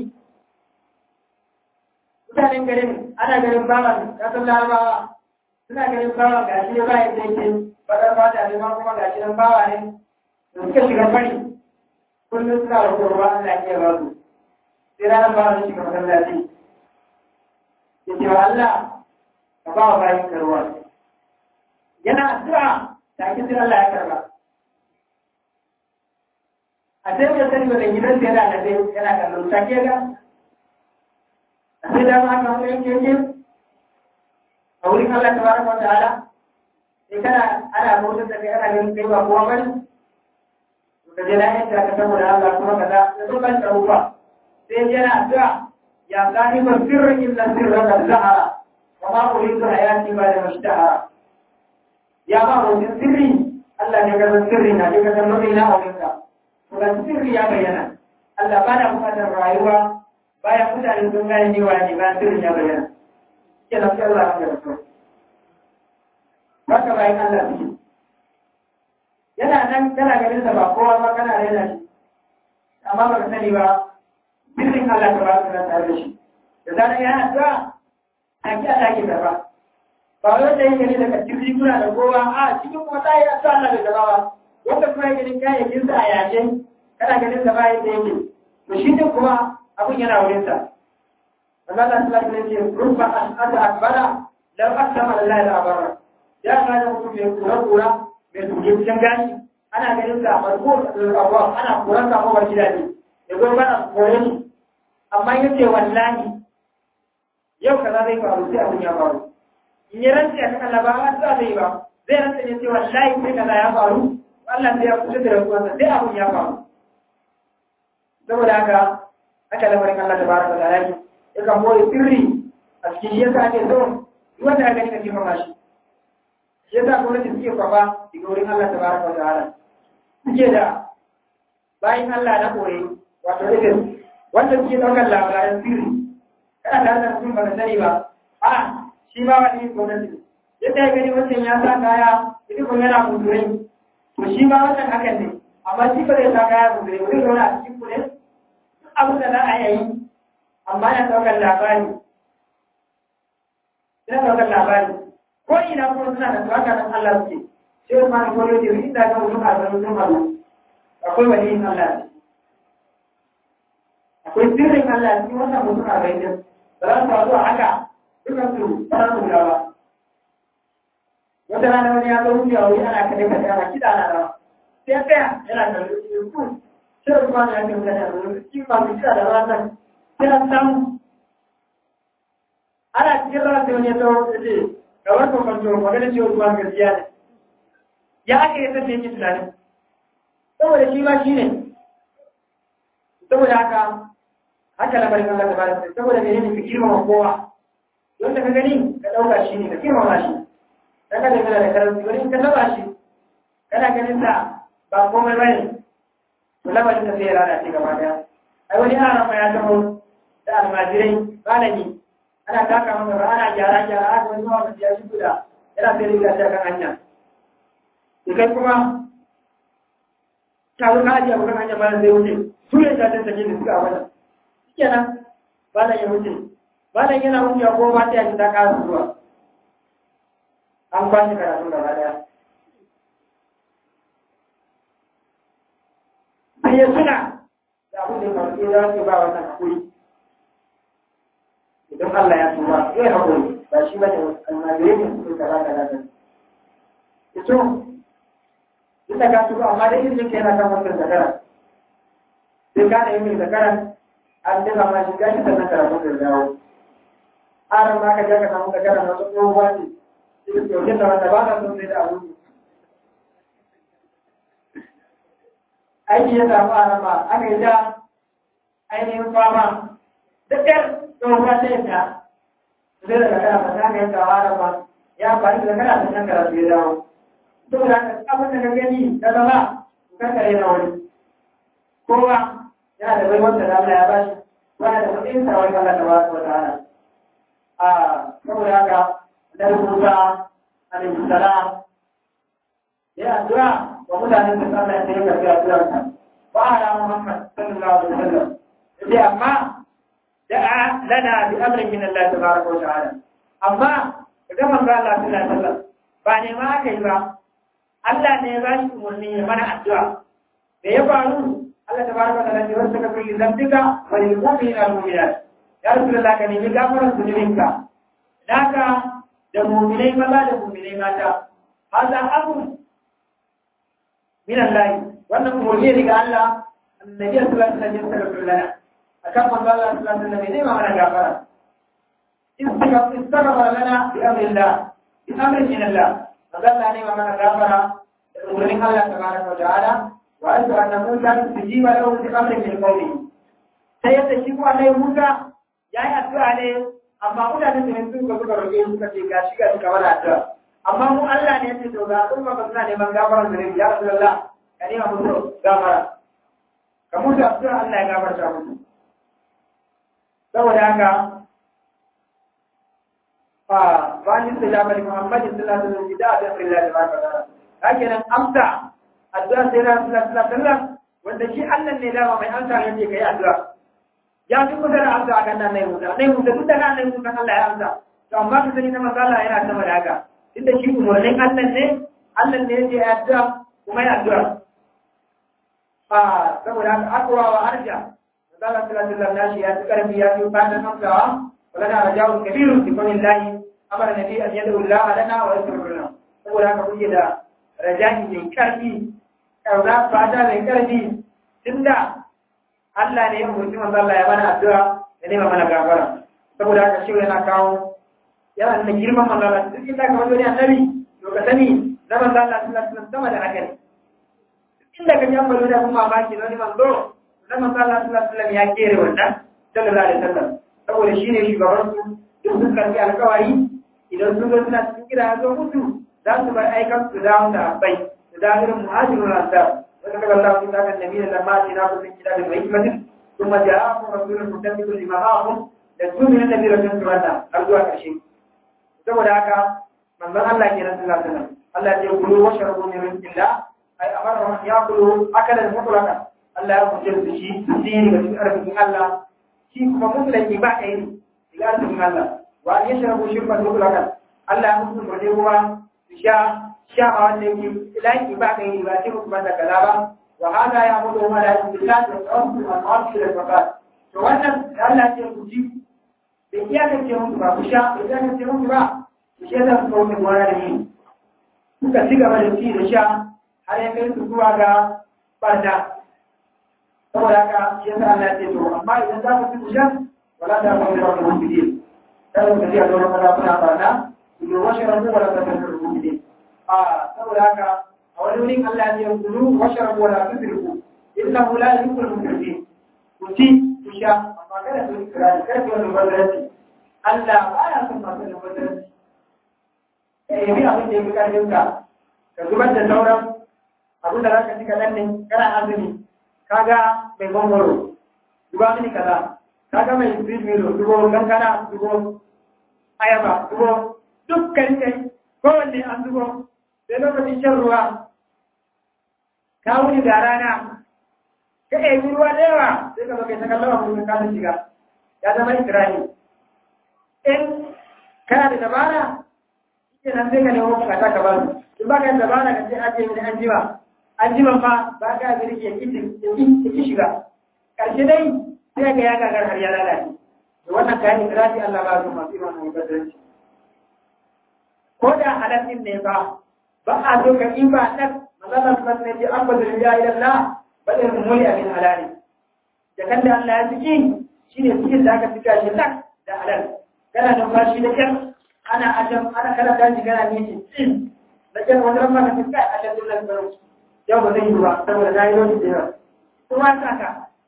mutanen garin ana ganin bawa ya san larabawa suna ganin bawa ga shi ba ya sai ke bakar fata ne ma kuma ga shi nan bawa ne da suka shiga fari kullum suna da ruwa Allah ya ba su sai ranar bawa ne shiga masallaci ya ce wa Allah ka ba wa bayan karuwa yana addu'a ta ki sai Allah ya karba a sai ya sani ba da gidan sai yana da sai yana kallon take ga a sai da ma ka yanke yanke a wurin Allah ta baraka wa ta'ala sai kana ana bautar da kai ana ganin kai ba kowa bane to ka je lafiya ta ka saboda Allah kuma kaza da so kan tsaro ba sai yana addu'a ya sahiba sirrin illa sirra da zahara وما أريد حياتي بعد ما اشتهى يا ما هو سري الله ne ga sirri na ga ga nauyi na aurenka to ga sirri ya bayyana Allah ba da bukatar rayuwa bayan mutane sun gane ni wani ba sirri ya bayyana ke nan sai Allah ya rasu haka bayan Allah suke yana nan kana ganin sa ba kowa ba kana raina shi amma ba ka sani ba sirrin Allah ta ba su tare da shi da zarar ya addu'a ake Allah ke gaba ba wai da yake ne daga cikin riguna da kowa a cikin kuma za a yi addu'a Allah da gaba ba wanda kuma yake ganin kayayyakin sa a yashe kana ganin sa ba yadda yake to shi din kuma abun yana wurin sa Allah ta sallallahu alaihi wasallam rubba as'ada akbara law aqsama lillahi la barra ya ga da mutum mai kura kura mai tuje cikin gani ana ganin sa farko abuwa ana kuran sa ko gida ne ya zo bana kore ni amma yace wallahi yau kaza zai faru sai abin ya faru in yi rantsi a kan ba a sa zai ba zai rantsi ne cewa layi sai kaza ya faru Allah sai ya kusa da rantsuwarsa sai abin ya faru saboda haka aka lamarin Allah ta baraka da yaki ya kan boye sirri a cikin shi yasa ake so duk wanda ya gani ka girmama shi shi yasa gwamnati suke kwafa daga wurin Allah ta baraka da ta'ala suke da bayan Allah na koyi wato irin wanda suke ɗaukar labaran sirri kana tare da mutum ba ka sani ba a shi ma wani gwamnati yadda ya gani wancan ya sa kaya ita kuma yana kunturai to shi ma wannan hakan ne amma shi ba zai sa kaya kunturai ba zai zauna a cikin kule abin da za a yi amma ya ɗaukar labari yana ɗaukar labari ko ina kuma suna da tsaka nan Allah suke sai kuma na kwallo da inda ga mutum a zanen sun haɗu akwai wani yin Allah ne akwai sirrin Allah cikin wannan mutum a bayan ba za su faru a haka dukan su ba su da ba wata rana wani ya zo wuce a wuri ana kaɗe kaɗe ana kiɗa na rawa sai tsaya yana da rufe ku sai rufa na yake mutane a rufe shi ba mu kiɗa da rawa nan sai an samu ana cikin rawa sai wani ya zo ya ce ga wani kwanto magana ce ruwa gaskiya ne ya aka yi sassa yake tunani saboda shi ma shi ne saboda haka haka lamarin Allah ta bada saboda mene ne ka girmama kowa wanda ka gani ka dauka shi ne ka girmama shi dan ka dangana da karanci wani ka taba shi kana ganin sa ba komai bane to lamarin ka sai ya lalace gaba daya ai wani ana ma ya taho da almajirai malami ana taka masa ba ana gyara gyara aka wani mawa ya shi guda yana sai riga ta kan hanya sai kai kuma ta wuka ajiye abokan hanya ba zai wuce su ne ta tattake da suka a wajen kenan malam ya wuce malam yana wuce ko ba ta yi ta ƙara zuwa an kwashe karatu gaba daya sai ya tuna da abin da kawai ya za ba wannan hakuri idan Allah ya tuba zai hakuri ba shi bane almajirai ne su kaza kaza da ito duk da ka tuba amma da izinin ka yana kan wannan zakara sai ka da yin zakara an daga ma shiga shi sannan karatu da dawo aran ma ka je ka samu zakara na wasu tsohuwa ne sai ka kyauke da wanda ba na son sai da abu aiki ya samu aran ma aka yi ja ainihin fama da ƙyar tsohuwa ta yadda sai da zakara ba ta kai kawo aran ma ya amfani da zakara sannan karatu ya dawo saboda haka abin da ka gani ta zama kankare na wani kowa yana da baiwar da Allah ya bashi wani da matsayin sa wani Allah ta ba wa ta'ala a saboda haka da rubuta alaihi salam ya addu'a wa mutanen da Allah ya yi karbi addu'ar sa wa ala Muhammad sallallahu alaihi wasallam sai amma da'a lana bi amrin min Allah tabaraka wa ta'ala amma idan manzo Allah sallallahu alaihi wasallam ba ne ma aka yi ba Allah ne ya ba shi umarni ya mana addu'a da ya faru Allah tabaraka wa ta'ala ya wasa ka kulli zambika wa lil mu'minina wal mu'minat ya rasulullah ka nemi gafarar zunubinka naka da mu'minai maza da mu'minai mata hada abu min Allah wannan umarni ne ga Allah annabi sallallahu alaihi wasallam ya saka lana akan manzo Allah sallallahu alaihi wasallam ne ma mana gafara istaghfar lana bi amrillah bi amrin min Allah Allah ne ma mana gafara da umarnin Allah tabaraka wa ta'ala وأنت أن موسى تجيب له بأمر من قومه سيدة شكوى عليه موسى يا أدعو عليه amma mutanen da yanzu suka suka roƙe suka ce ga shi ga suka wani addu'a amma mu Allah ne ya ce to ga al'umma ba suna neman gafaran da ya Rasulullah ka nema musu gafara ka musu addu'a Allah ya gafarta musu saboda haka fa bani sallallahu alaihi Muhammad sallallahu alaihi wasallam da da billahi ma ka dara kake nan amsa addu'a sai Rasulullah sallallahu alaihi wasallam wanda shi Allah ne dama mai amsa yake kai addu'a ya fi kusa da amsa akan nan nai musa nai musa duk da nan nai musa Allah ya amsa to amma ka sani na manzo Allah yana sama da haka inda shi umarnin Allah ne Allah ne yake addu'a kuma ya addu'a a saboda haka akwa wa arja manzo Allah sallallahu alaihi wasallam ya fi karfi ya fi fatan amsawa ولنا رجاء كبير في قول الله أمر النبي أن يدعو الله لنا ويستغفر لنا saboda haka kuke da raja'i mai karfi kauna fata mai karfi tunda Allah ne ya umarci manzo Allah ya mana addu'a ya nema mana gafara saboda haka shi yana kawo yana da girman manzo Allah duk inda ka wajen annabi to ka sani na manzo Allah sallallahu alaihi wasallam sama da haka ne inda ka jamba da kuma mamaki wani manzo na manzo Allah sallallahu alaihi wasallam ya kere wannan sallallahu alaihi wasallam saboda shi ne shugabansu duk sun karfi alkawari idan sun zo suna cikin gida ya zo mutu za su bar aikan su dawo da bai su dawo irin muhajirun ansar wanda kaga Allah sun saka nabi da lamma ce na kusan gida da mai hikmatin kuma ja'akum rasulun mutabbiqun lima ma'akum da su min nabi da sun turata har zuwa ƙarshe saboda haka manzon Allah ke nan sallallahu alaihi wasallam Allah ya kulu wa sharabu min rizqillah ay amara ya kulu akalan mutlaqa Allah ya kuce su shi su yi ga cikin arzikin Allah shi kuma mutlaki ba ɗaya ne ila arzikin Allah wa an yashrabu shirban mutlaqan Allah ya mutu da ruwa su sha sha ma wanda yake ilaki ba ɗaya ne ba sai mutu banda kaza ba wa hada ya mutu ma da billahi da tsawon al-arshi da fakat to wannan Allah ya ku ji da iyakar ce mutu ba ku sha da iyakar ce mutu ba ku sha da su kawo gona da ni suka ci gaba da ci da sha har ya kai su zuwa ga barna saboda haka shi yasa Allah ya ce to amma idan za ku ci ku sha wala ta ku da ku bidi kada ku ji a zuwa kada kuna barna ku yi washe rabu wala ta ku ku bidi a saboda haka a wani wurin Allah ya ce ku lu washe rabu wala ta ku innahu la yuhibbul mujrimin ku ci ku sha amma kada ku yi kirari kada ku yi bazaranci Allah ba ya son masu da bazaranci ka yi abin da ya fi karfin ka ka zubar da sauran abin da za ka ci kaɗan ne kana azumi kaga mai gongoro duba mini kaza kaga mai sweet milo dubo kankana dubo ayaba dubo dukkan kai kowanne an dubo sai lokacin shan ruwa ka wuni da rana ka ɗebi ruwa da yawa sai ka kai ta kallon abu ka ta shiga ya zama ikirani in kana da dabara shi nan sai ka nemo bukata ka ba su in ba ka da dabara ka ce ajiye mini an jima an jima ma ba ka birki ya ki shiga ƙarshe dai sai ga ya gagar har ya lalace da wannan kayan ikirari Allah ba su masu irin wannan gadarci ko da halal din ne ba ba a so ka in ba nan mazalla su ne ce an bazin ya yi Allah ba irin muli abin halali da kan da Allah ya ciki shi ne cikin da aka cika shi tak da halal kana numfashi da kyar ana ajam ana kana daji kana nishi tsin da kyar wani ran maka cika a shan dukkan baro yau ba zai yi ba saboda na yi lokaci da yawa kuma ta ka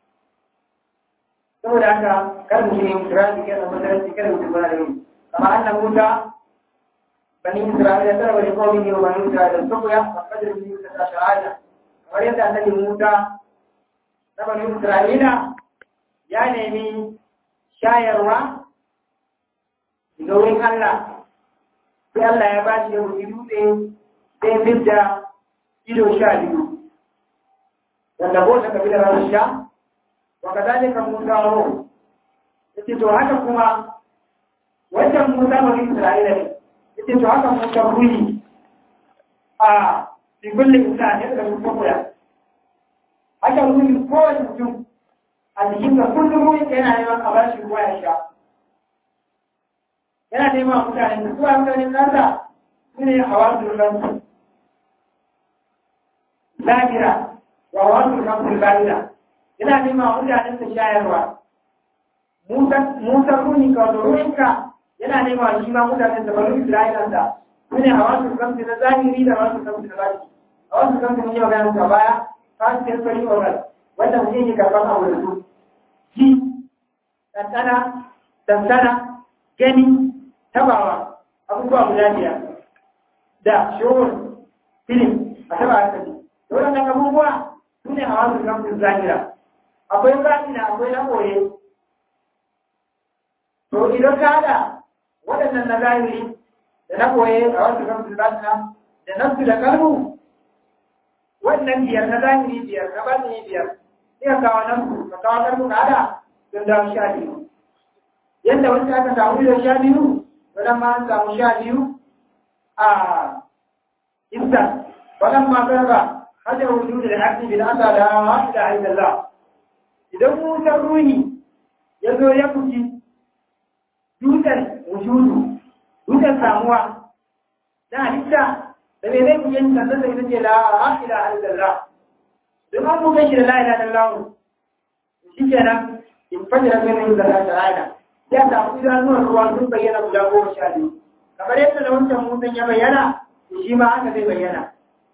saboda haka kar mu yi kira da kyar da madaranci kada mu tabbata da yi amma annan muta bani isra'ila tara bani kawai ne wa bani isra'ila saboda fakadar mu yi ta shahada kamar yadda annabi muta na bani isra'ila ya nemi shayarwa daga wurin Allah sai Allah ya ba shi da wuri dutse sai fidda ido sha biyu wanda ko ta kabilar Rasha wa kadalika Musa ro yace to haka kuma wannan Musa bani Isra'ila ne yace to haka Musa ruhi a fi kulli insan yadda mutum koya haka ruhi kowane mutum a jikin ka kullum ruhi yana neman a bashi ruwa ya sha yana neman mutane da suwa mutane nasa su ne a wasu ransu lahira wa wasu ransu lahira yana neman mutane su shayarwa musa runi ka wato ruhinka yana neman shi ma mutane da bari isra'ilansa su ne a wasu ransu na zahiri da wasu ransu na baki a wasu ransu ne yau ganin ka baya ta su yi sori oral wanda mutum yake karɓar abu da su ji tantana tantana gani tabawa abubuwa guda biyar da shawar filin a taba hankali waɗannan abubuwa su ne a wasu kamfin zahira akwai zahira akwai na ɓoye to idan ka haɗa waɗannan na zahiri da na ɓoye a wasu kamfin zahira da nafsu da kalmu wannan biyar na zahiri biyar na batini biyar sai ka kawo nafsu ka kawo kalmu ka haɗa don dawo sha biyu yadda wanda aka samu da sha biyu to nan ma an samu sha biyu a iska wannan ma garba hada wujudu da haƙi bin asa da haƙi da haƙi idan wutar ruhi ya zo ya fuki dutsen wujudu dutsen samuwa na halitta da mai zai kuyen sannan da ita ce la haƙi da haƙi da don an buga shi da la ila da lawo shi kenan in fajira mai yin zara da rana ya samu idanuwar ruwa sun bayyana guda goma sha biyu kamar yadda da wancan mutum ya bayyana shi ma haka zai bayyana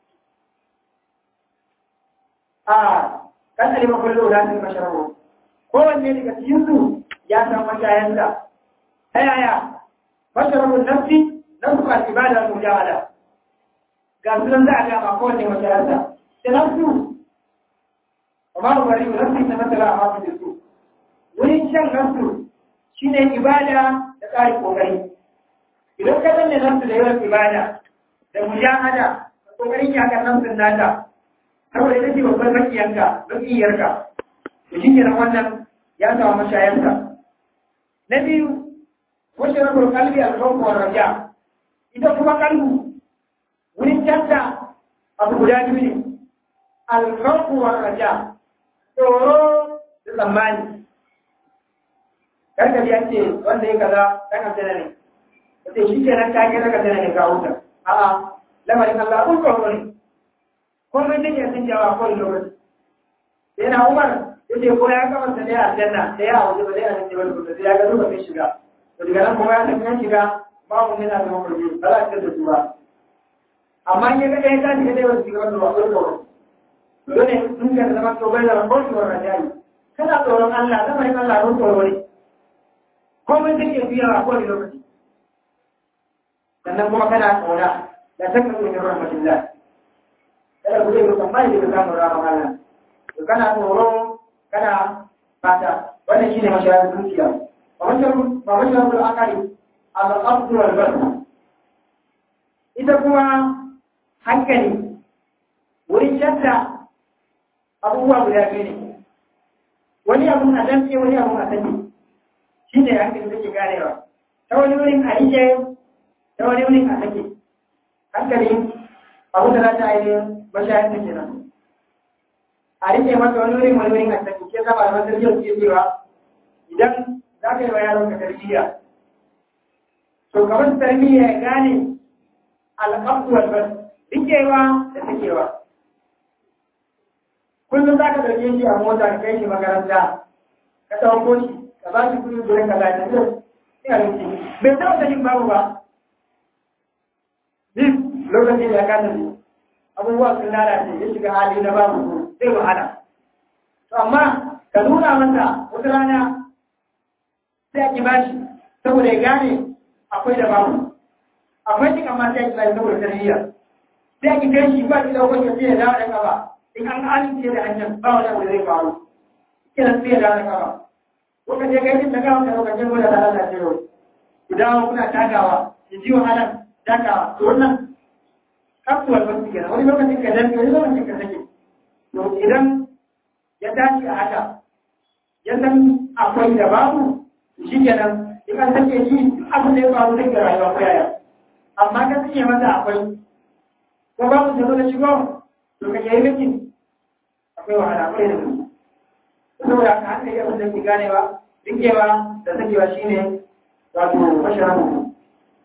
a kan alima kullu la tin masharabu kowanne daga cikin su ya san mashayansa ta yaya masharabu nafsi nafsu al ibada al mujahada ga sunan za a ga ma kowanne mashayansa da nafsu amma ba bari nafsi ta masala a mafi su wurin shan nafsu shine ibada da tsari kokari idan ka danne nafsu da yawan ibada da mujahada kokarin yakar nafsin nata saboda ita ce babbar makiyanka makiyarka to shi kenan wannan ya samu mashayarsa na biyu wace rabar kalbi alfawku wa raja ita kuma kalbu wurin canta abu guda biyu ne alfawku wa raja tsoro da tsammani karkabi an ce wanda ya kaza dan aljanna ne sai shi kenan ka ga daga aljanna ne ka huta a'a lamarin Allah kun tsoro ne komai take sun jawa ko lokaci sai na Umar yace ko ya ga wanda ne aljanna sai ya wuce ba zai a cikin wani sai ya ga lokacin shiga to daga nan kuma ya san kan shiga babu ne na da mafarki ba za ka da su ba amma in ya ga ɗaya ta shiga dai wasu shiga wanda ba ko tsoro dole in ka zama to bai da rahoto wa rajai kana tsoron Allah lamarin Allah ko tsoro ne komai take biya a kowane lokaci sannan kuma kana tsora da takan min rahmatillah kada ku zai mutum mai da samun rahama Allah to kana tsoro kana fata wannan shine mashayar zuciya ba mashayar ba mashayar akali al-abdu wal basar ita kuma hankali wurin shadda abubuwa guda biyu ne wani abun a damce wani abun a sani shi ne hankali take ganewa ta wani wurin a rike ta wani wurin a sake hankali abu da za ta ainihin mashayar ta kenan a rike masa wani wurin wani wurin a sake ke saba da masarjiyar ke cewa idan za ka yi wa yaron ka tarbiyya to kamar tarbiyya ya gane al'abdu wal bas rikewa da sakewa kullum za ka ɗauke shi a mota ka kai shi makaranta ka ɗauko shi ka ba shi kuɗi gurin ka lafiya zai ina rinci bai taɓa sanin babu ba duk lokacin da ya kasa ne abubuwa sun lalace ya shiga hali na babu su zai wahala to amma ka nuna masa wata rana sai a ki bashi saboda ya gane akwai da babu akwai cin amma sai a ki bashi saboda tarbiyya sai a ki kai shi ba ki ɗaukar ya sai ya dawo da kafa in an amince da hanyar ba wani abu zai faru kiran sai ya dawo da kafa kuka je kai da gawa da lokacin gwada da Allah ce yau ku dawo kuna tagawa ki ji wahalar takawa to wannan kasuwar wasu kenan wani lokacin ka dan wani lokacin ka sake to idan ya tashi a haka ya san akwai da babu shi kenan in an sake shi abu da ya faru zai ga rayuwa ko yaya amma ka sake masa akwai ko babu ta zo da shigo to ka yi miki akwai wahala akwai da mutum saboda haka hankali abin da ke ganewa rikewa da sakewa shine wato masharabu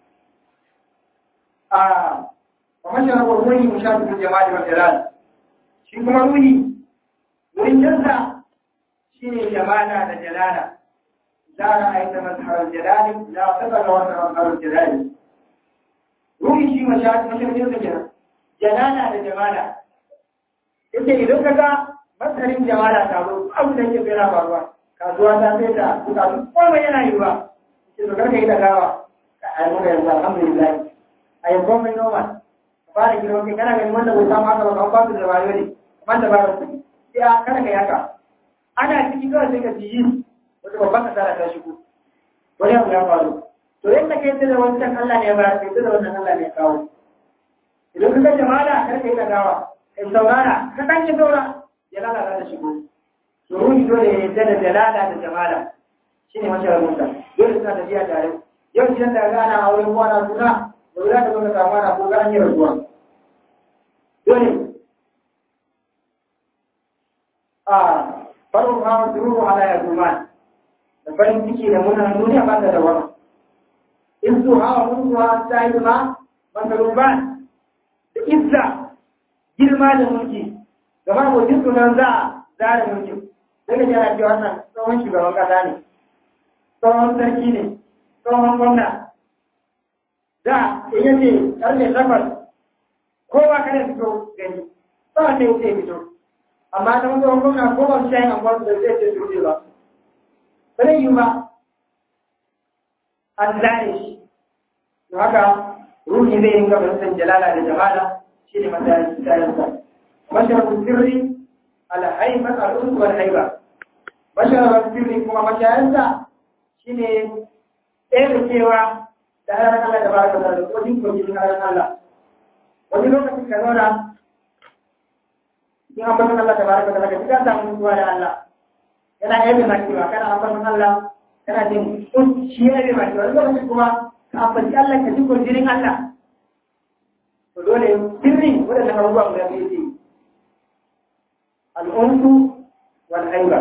a wa masharabu ruhi mushabihu jama'i wa jalal shi kuma ruhi wurin jansa shine jamala da jalala la ra'aita mazhar jalali la tabara wa mazhar jalali ruhi shi mashabihu mashabihu da kenan jalala da jamala yace idan kaga masarin jamala ta zo abu da yake bera faruwa kasuwa ta sai da bukatu komai yana yi ba shi to karka yi da gawa a yi muka yanzu alhamdulillah a yanzu mai noma ka fara girma kai kana ganin wanda bai samu haka ba kan kwasu da wayo ne kamar da ba da kuɗi sai a kada ka yaka ana ciki kawai sai ka ji yi wata babban kasara ta shigo wani abu ya faru to yadda ka yadda da wancan Allah ne ya bayar ka yadda da wannan Allah ne ya kawo idan ka ga jama'a kar ka yi da gawa in saurara ka ɗan yi saura ya lalata da shigo to ruhi dole ya yadda da jalala da jamala shi ne mashi rabunta dole suna tafiya tare yau gidan da ga ana aure ko ana suna ba za ka zo ka samu ana ko ga an yi rasuwa dole a farin hawa sururu ala ya zuma da farin ciki da muna duniya ba ta da wani in su hawa mun zuwa ta yi ma bangaruban da izza girma da mulki gaba ko jin sunan za a zara mulki sai ka jira cewa wannan tsohon shugaban kasa ne tsohon sarki ne tsohon gwamna da in yace karfe takwas kowa kada fito gani ba wanda ya ce fito amma ta tsohon gwamna ko ba su shayin angon da zai ce su ba ba zai yi ba an zare shi don haka ruhi zai ringa fahimtar jalala da jamala shi ne matsayin tsayansa masharabin sirri alhaimat al'usu wal haiba masharabin sirri kuma mashayansa shi ne ɗaya cewa da ranar Allah da baraka da wajen kogin ranar Allah wani lokacin ka zauna in an bakin Allah da baraka da daga cikin samun mutuwa da Allah yana yabe makewa kana an bakin Allah kana jin kun shi yabe makewa wani lokacin kuma ka ambaci Allah ka ji kogin Allah to dole sirri waɗannan abubuwa guda biyu ce al'unsu wal haiba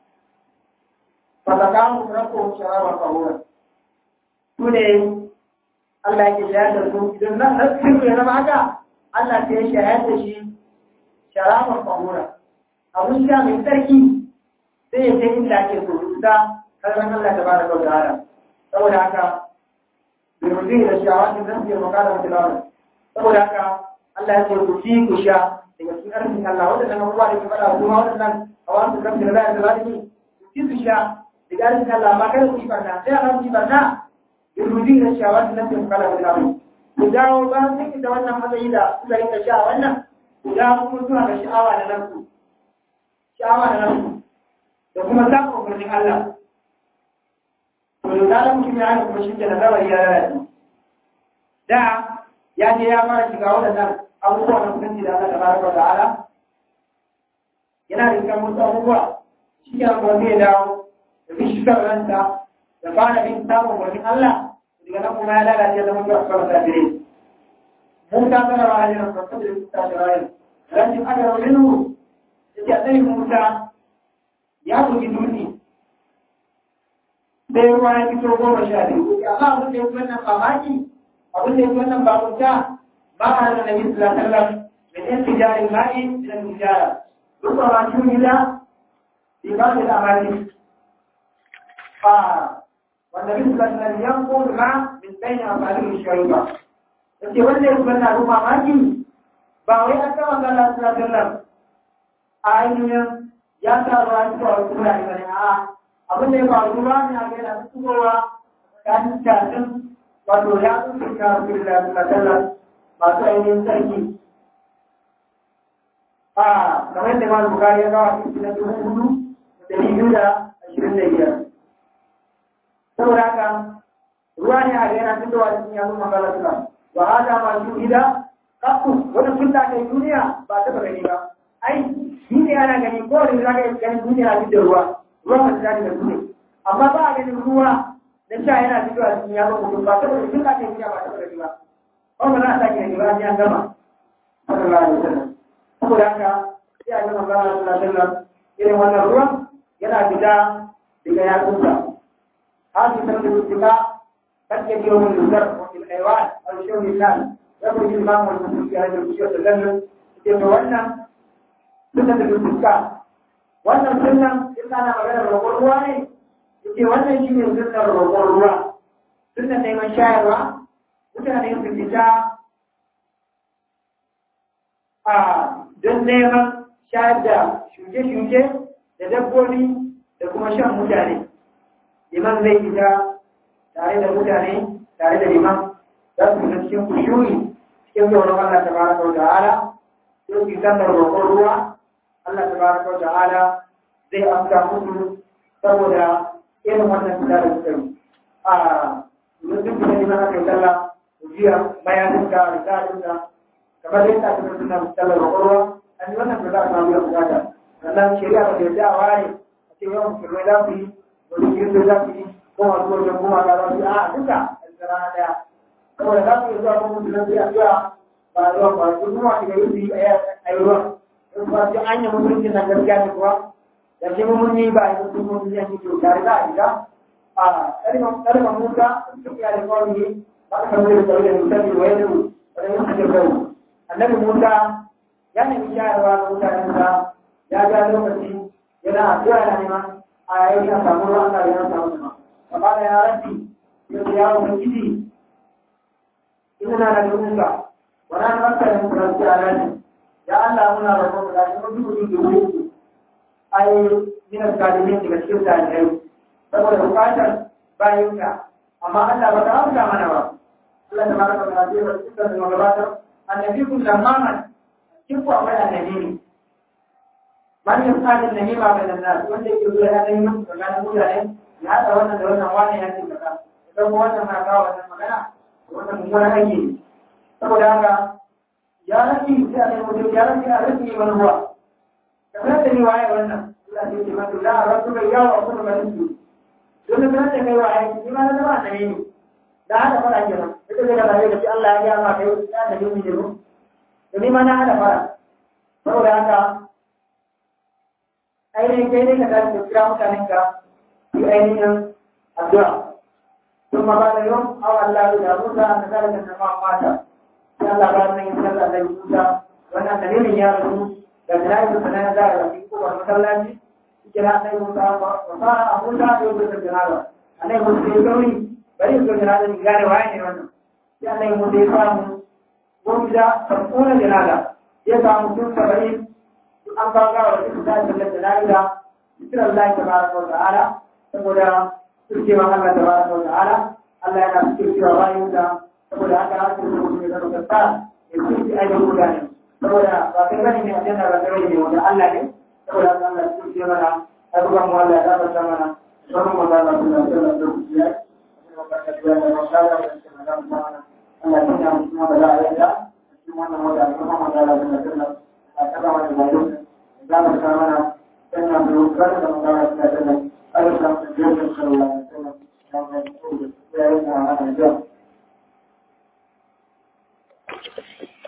fasakamu rabbuhum sharaban tahura su ne Allah yake shayar da su idan nan na sirri ya zama haka Allah sai ya shayar da shi sharaban tahura abun sha mai tsarki sai ya ce inda ake so da kalmar Allah ta bada kau da hada saboda haka bai rubi da shawa da zan fiye makara mutum saboda haka Allah ya ce ku ci ku sha daga cikin arzikin Allah waɗannan abubuwa da ke faɗa kuma waɗannan a wasu kan da bayan da za su ku ci su sha daga arzikin Allah amma kada ku yi barna sai Allah ku yi barna yurudi da shawa da nan ku kala da ku ku dawo ba sai ki da wannan matsayi da kuka rinka sha wannan ku dawo kuma zuwa ga sha'awa da nan ku sha'awa da nan ku da kuma samun umarnin Allah to da zaran mutum ya haka kuma shi ke da zawari ya lalace da ya je ya fara shiga waɗannan abubuwa na kusanci da Allah tabaraka wa ta'ala yana da kan wasu abubuwa shi ke kuma zai dawo da bi shi ranta da fara bin samun wani Allah daga nan kuma ya lalace da mutuwa a kawai tafire mun ta zara wa hajjiran farko da ta shirayen rashin aka rauninu da ke tsaye musa ya bugi dutse sai ruwa ya fito goma sha biyu amma abin da ya fi wannan mamaki abin da ya fi wannan bakunta ما على النبي صلى الله عليه وسلم من انفجار الماء من الحجارة ربما شوهد في بعض الأماكن والنبي صلى الله عليه وسلم ينقل الماء من بين أصابعه الشريفة Yake wanda ya kuma taru mamaki ba wai an kama ga Allah sallallahu alaihi wasallam a ainihin ya sa ruwa su a wasu wurare bane a abin da ya faru ruwa ne a ga yana fitowa tsakanin tafin wato ya tsufi ka Rasulullah sallallahu alaihi wasallam masu ainihin sarki a kamar da masu bukari ya kawo cikin na dubu hudu da biyu da ashirin da biyar saboda haka ruwa ne a yana fitowa cikin yanzu magana suna wa hada masu gida kafu wani sun da kai duniya ba ta gani ba ai duniya ana gani ko wani za ka yi ganin duniya a da ruwa ruwa masu daɗi da su ne amma ba a ganin ruwa na sha yana fitowa cikin yanzu mutum ba ta gani sun da kai duniya ba ta gani ba kuma za a sake da gaba ya gama sallallahu alaihi wasallam saboda haka sai a gama sallallahu alaihi wasallam irin wannan ruwan yana fita daga yatsunsa hadi san da fita kake biyo mun luzar wa fil haywan aw shawmi lan yakhruj al ma'u wal musu fi hadhihi al-shiyat al-lam ke to wannan sunan da fuska wannan sunan illa na magana roƙon ruwa ne yake wannan shine sunan roƙon ruwa sunan neman shayarwa mutane su fita a don neman shayar da shuke-shuke da dabbobi da kuma shan mutane liman zai fita tare da mutane tare da liman za su fita cikin kushuri cikin tsoron Allah ta baraka wa ta'ala sai su sallar roƙon ruwa Allah ta baraka wa ta'ala zai amsa musu saboda irin wannan fita da suka yi a yanzu kuma liman aka yi sallah jiya bayaninka risalinka kamar yadda aka fi suna sallar roƙon ruwa an yi wannan fita a samu da bukata sannan shari'a ba da yadda a ware a ce yawan musulmai za su yi wani kirista za su yi ko masu wajen kuma ga za su yi a duka a cikin rana ɗaya saboda za su yi zuwa kuma musulmai sai a zuwa ba a zuwa ba su kuma su ga yi su yi a yi ruwan in ba su an yi musulunci na gaskiya ne kuwa da shi mun yi ba a yi musulunci yanki to tare za a shiga a ƙarfin musa duk ya da kawai ne ba a kamar da kawai da misali wa yadda wani yin hajjar kai annabi musa ya nemi shayarwa ga mutanensa ya ga lokaci yana addu'a yana neman a yayin ya samu ruwan Allah ya samu sama amma da ya rabbi ya ce ya ubangiji ina na da musa wala na masa da musa da alani ya Allah muna da kuma da shi mun dubi da wuri ai min zalimin daga cikin zalimai saboda bukatar bayinka amma Allah ba ta amsa mana ba Allah ta baraka da ce wa cikin da magabatar annabi kun lamaman kin ku akwai annabi ne man yasadin nabi ba ga nan wanda yake zuwa ya dai mun tsakanin mutane ya hada wannan da wannan wani ya ce kaza idan ko wannan na kawo wannan magana wannan mummunan aiki ne saboda haka ya rafi sai a nemi mutum ya rafi a rafi man ruwa kamar da ni waye wannan Allah ya ce maka la rasu bai yawo kuma ba su don da kan kai wa ai ni ma na zama da ni da hada fara kenan ita ce da bai da Allah ya ga ma kai ya da ni ne ko to ni ma na hada fara saboda haka ainihin kai ne ka tashi ka kira mutanen ka yi ainihin addu'a ثم بعد يوم أو الله إلى موسى أن ذلك النماء مات sai Allah ba nan yin sallah da Musa wannan dalilin ya rasu da dalilin sa na da da ko ba masallaci kira sai Musa ba fa a Musa da yau da janaza anai Musa ya gauri bari su janaza ni gane waye ne wannan sai anai Musa ya samu wani da sabuna janaza ya samu tun saba'in an kawo gawa da su da sallar janaza cikin Allah tabaraka wa ta'ala saboda turkewa Allah tabaraka wa ta'ala Allah yana cikin cewa bayan da saboda haka ake so mutum ya zama kasta ya ci aibin mutane saboda ba kai bane ne a janna ba kai ne wanda Allah ne saboda haka Allah ya ce mana abubuwan mu Allah ya tabbata mana sauran mu da Allah ya tsara da ku ya Allah ya tuna mu kuma da Allah ya cikin wannan wata kuma mu da Allah ya tsara a kada wani bayo da mu ta mana sannan mu kada da mu da Allah ya tsara Allah ya tsara sallallahu alaihi wasallam ya yi mu ana da